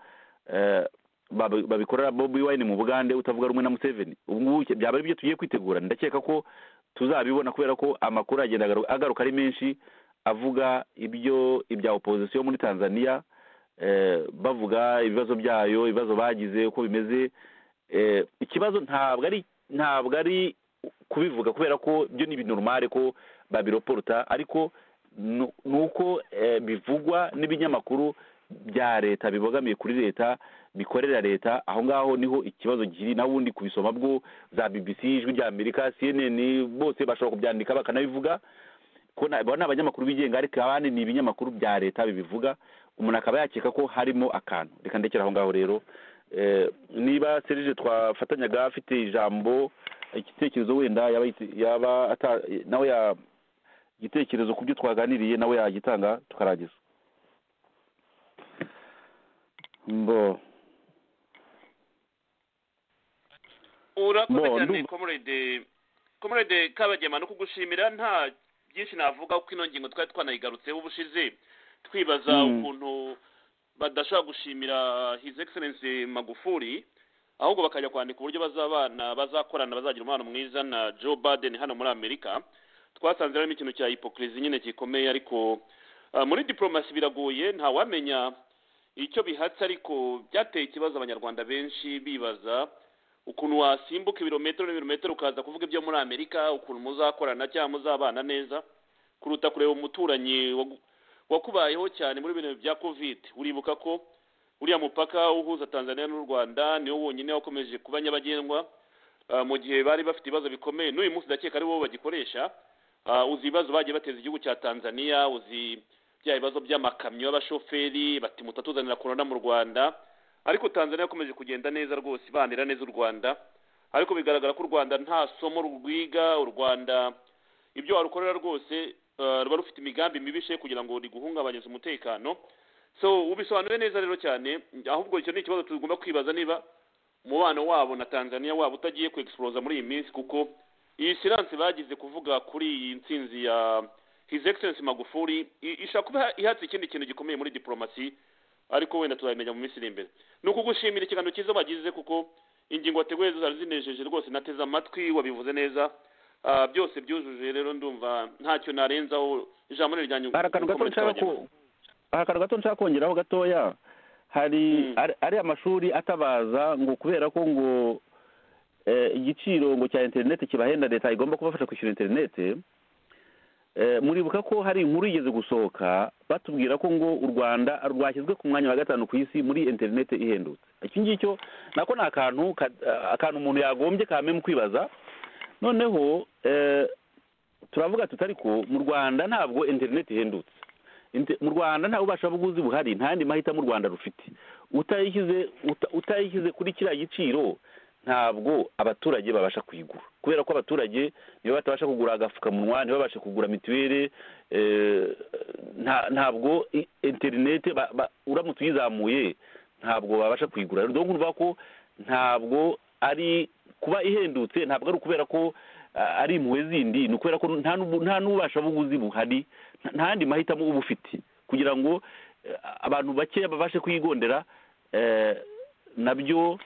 eh, babi- babikorera bobi wine mu bugande utavuga rumwe na museveni ubu ngubu byaba ari byo tugiye kwitegura ndakeka ko tuzabibona kubera ko amakuru agenda agaru- agaruka ari menshi avuga ibyo ibya opozisiyo muri tanzania eh, bavuga ibibazo byayo ibibazo bagize uko bimeze eh, ikibazo ntabwo ari ntabwo ari kubivuga kubera ko byo ni ibintu rumare ko babiroporuta ariko nu- ni uko eh, bivugwa n'ibinyamakuru bya leta bibogamiye kuri leta bikorera leta aho ngaho niho ikibazo kiri naho ubundi kubisoma bwo za bbc ijwi rya amerika cnn bose bashobora kubyandika bakanabivuga ko na- abo ni abanyamakuru bigenga ariko abandi ni ibinyamakuru bya leta bibivuga umuntu akaba yakeka ko harimo akantu reka ndekera aho ngaho rero Eh, niba serije twafatanyaga afite ijambo igitekerezo wenda yaba yite- yaba ata- nawe ya igitekerezo ku byo twaganiriye nawe yagitanga tukarangiza mbo urakoze Bo, cyane ndumva- komurede komurede kabagema no kugushimira nta byinshi navuga kuko ino ngingo twari twanayigarutseho ubushize twibaza Mm. ukuntu badashobora gushimira his excellence magufuri ahubwo bakajya kwandika uburyo bazabana bazakorana bazagira umubano mwiza na joe baden hano muri amerika twasanze harimo ikintu cya hipokirizi nyine gikomeye ariko ah, muri diporomasi biragoye ntawamenya icyo bihatse ariko byateye ikibazo abanyarwanda benshi bibaza ukuntu wasimbuka ibirometero n'ibirometero ukaza kuvuga ibyo muri amerika ukuntu muzakorana cyangwa muzabana neza kuruta kureba umuturanyi wagu- wakubayeho cyane muri bino bya covid uribuka ko uriya mupaka uhuza tanzania n'u rwanda niwo wonyine wakomeje kuba nyabagendwa ah, mu gihe bari bafite ibibazo bikomeye n'uyu munsi ndakeka ari wowe bagikoresha Ah, uzi ibibazo bagiye bateza igihugu cya tanzania uzi bya bibazo by'amakamyo y'abashoferi bati mutatuzanira korona mu rwanda ariko tanzania yakomeje kugenda neza rwose ibanira neza u rwanda ariko bigaragara ko u rwanda nta somo rwiga u rwanda ibyo warukorera rwose eh, ruba rufite imigambi mibishe kugira ngo riguhungabanyeze umutekano so ubisobanure neza rero cyane ahubwo icyo ni ikibazo tugomba kwibaza niba umubano wabo na tanzania wabo utagiye kwexploza muri iyi minsi kuko iyi siranse bagize kuvuga kuri iyi nsinzi ya his excellence magufuri i- ishobora kuba ihatse ikindi kintu gikomeye muri diporomasi ariko wenda tuzabimenya mu minsi iri imbere ni ukugushimira ikiganiro cyiza wagize kuko ingingo wateguye zo zari zinejeje rwose nateze amatwi wabivuze neza Ah, byose byujuje rero ndumva ntacyo narenzaho ijambo ni iryanyu hari akantu gato nshaka ku- hari akantu gato nshaka kongeraho gatoya hari ari- ari amashuri atabaza ngo kubera ko ngo eh, igiciro ngo cya interineti kibahenda leta igomba kubafasha kwishyura interineti Eh, muribuka ko hari inkuru igeze gusohoka batubwira ko ngo u rwanda rwashyizwe ku mwanya wa gatanu ku isi muri interineti ihendutse iki ngicyo nako ni akantu ka- akantu umuntu yagombye kamenya mu kwibaza noneho eh, turavuga tuti ariko mu rwanda ntabwo interineti ihendutse Inte- mu rwanda nta bubasha buguzi buhari nta yandi mahitamo u rwanda rufite utayishyize uta- utayishyize kuri kiriya giciro ntabwo abaturage babasha kuyigura kubera ko abaturage nibo batabasha kugura agapfukamunwa ntibabashe kugura mituweli eh, nta- ntabwo i- interinete ba- ba- uramutse uyizamuye ntabwo babasha kuyigura rero urumva ko ntabwo ari kuba ihendutse ntabwo ari ukubera ko ah, ari impuhwe zindi ni ukubera ko nta n'ubu- nta n'ububasha buguzi buhari nta- nta yandi mahitamo uba ufite kugira ngo eh, abantu bakeya babashe kuyigondera eh, nabyo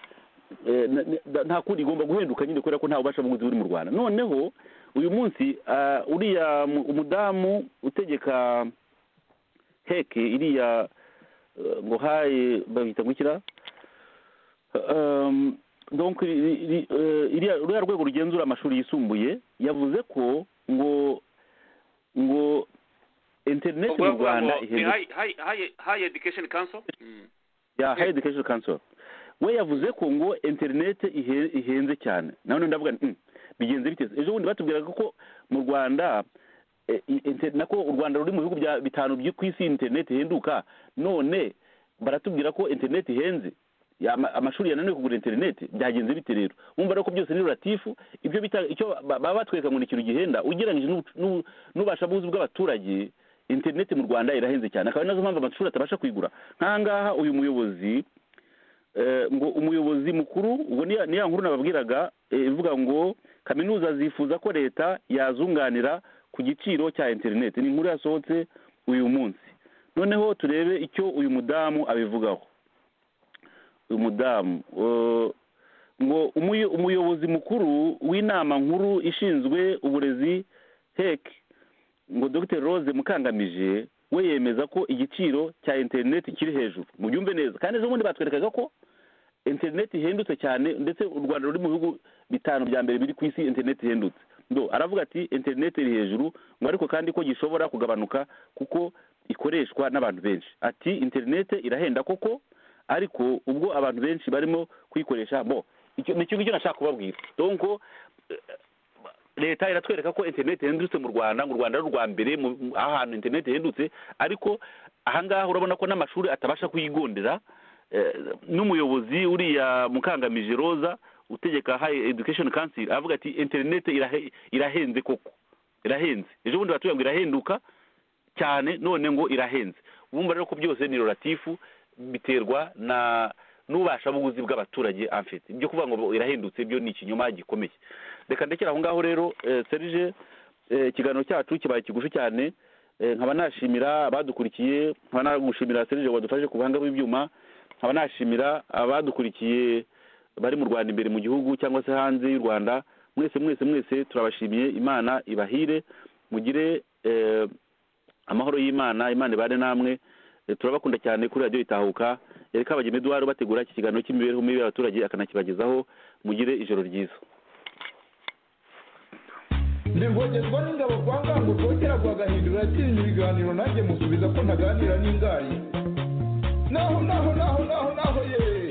nta kundi igomba guhenduka nyine kubera ko nta bubasha bw'ubuzi buri mu rwanda noneho uyu munsi uriya umudamu utegeka heke iriya ngo haye babita gukira uriya rwego rugenzura amashuri yisumbuye yavuze ko ngo ngo interineti mu rwanda hayi edikesheni kanso ya hayi edikesheni kanso we yavuze ko ngo interineti ihenze cyane none ndavuga bigenze biteze ejo bundi batubwiraga ko mu rwanda nako u rwanda ruri mu bihugu bitanu byo ku isi interineti ihenduka none baratubwira ko interineti ihenze amashuri yananiwe kugura interineti byagenze bite rero wumva rero ko byose ni ruratifu ibyo icyo baba batwereka ngo ni ikintu gihenda ugereranyije n'ubasha bw'ubuzi bw'abaturage interineti mu rwanda irahenze cyane akaba ari nazo mpamvu amashuri atabasha kuyigura nkangaha uyu muyobozi ngo umuyobozi mukuru ubwo niya nkuru nababwiraga ivuga ngo kaminuza zifuza ko leta yazunganira ku giciro cya interineti ni inkuru yasohotse uyu munsi noneho turebe icyo uyu mudamu abivugaho uyu mudamu ngo umuyobozi mukuru w'inama nkuru ishinzwe uburezi heke ngo dr rose mukangamije we yemeza ko igiciro cya interineti kiri hejuru mu byumve neza kandi ejo bundi batwerekaga ko interineti ihendutse cyane ndetse u rwanda ruri mu bihugu bitanu bya mbere biri ku isi interineti ihendutse ndo aravuga ati interineti iri hejuru ngo ariko kandi ko gishobora kugabanuka kuko ikoreshwa n'abantu benshi ati interineti irahenda koko ariko ubwo abantu benshi barimo kuyikoresha bo ni ikintu cyo nashaka kubabwira donko leta iratwereka ko interineti ihendutse mu rwanda ngo u rwanda ari urwa mbere ahantu interineti ihendutse ariko ahangaha urabona ko n'amashuri atabasha kuyigondera n'umuyobozi uriya mukangamije roza utegeka hayi edikesheni kanseri avuga ati interineti irahenze koko irahenze ejo bundi batubwira ngo irahenduka cyane none ngo irahenze bumva rero ko byose ni roratifu biterwa na n'ububashabuguzi bw'abaturage amfite ibyo kuvuga ngo irahendutse byo ni ikinyoma gikomeye reka ndekera aho ngaho rero serije ikiganiro cyacu kibaye kigufi cyane nkaba nashimira abadukurikiye nkaba nagushimira serije wadufashe ku buhanga bw'ibyuma nkaba nashimira abadukurikiye bari mu rwanda imbere mu gihugu cyangwa se hanze y'u rwanda mwese mwese mwese turabashimiye imana ibahire mugire amahoro y'imana imana ibane namwe turabakunda cyane kuri radiyo itahuka reka abageni eduwari bategura iki kiganiro cy'imibereho mibi y'abaturage akanakibagezaho mugire ijoro ryiza ndivogerwa n'ingabo kwa ngango rwongera guhagahindura atinya ibiganiro nanjye musubiza ko ntaganira n'ingari naho naho naho naho naho yewe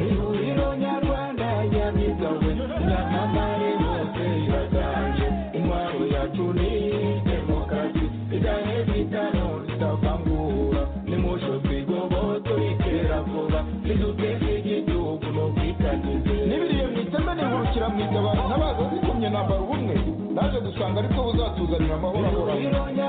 ihuriro nyarwanda yabigawe nyamamare bose iraganje intwaro yacu ni demokarasi idanye bitano zitavangura nimosho twigoboto ikera vuba ziduteza igihugu no kwitangiza n'ibiriye mu iteme nihurukira mu itabara ntabaza zikumye nambara ubumwe naje gusanga aribwo buzatuzanira amahoro ahoraho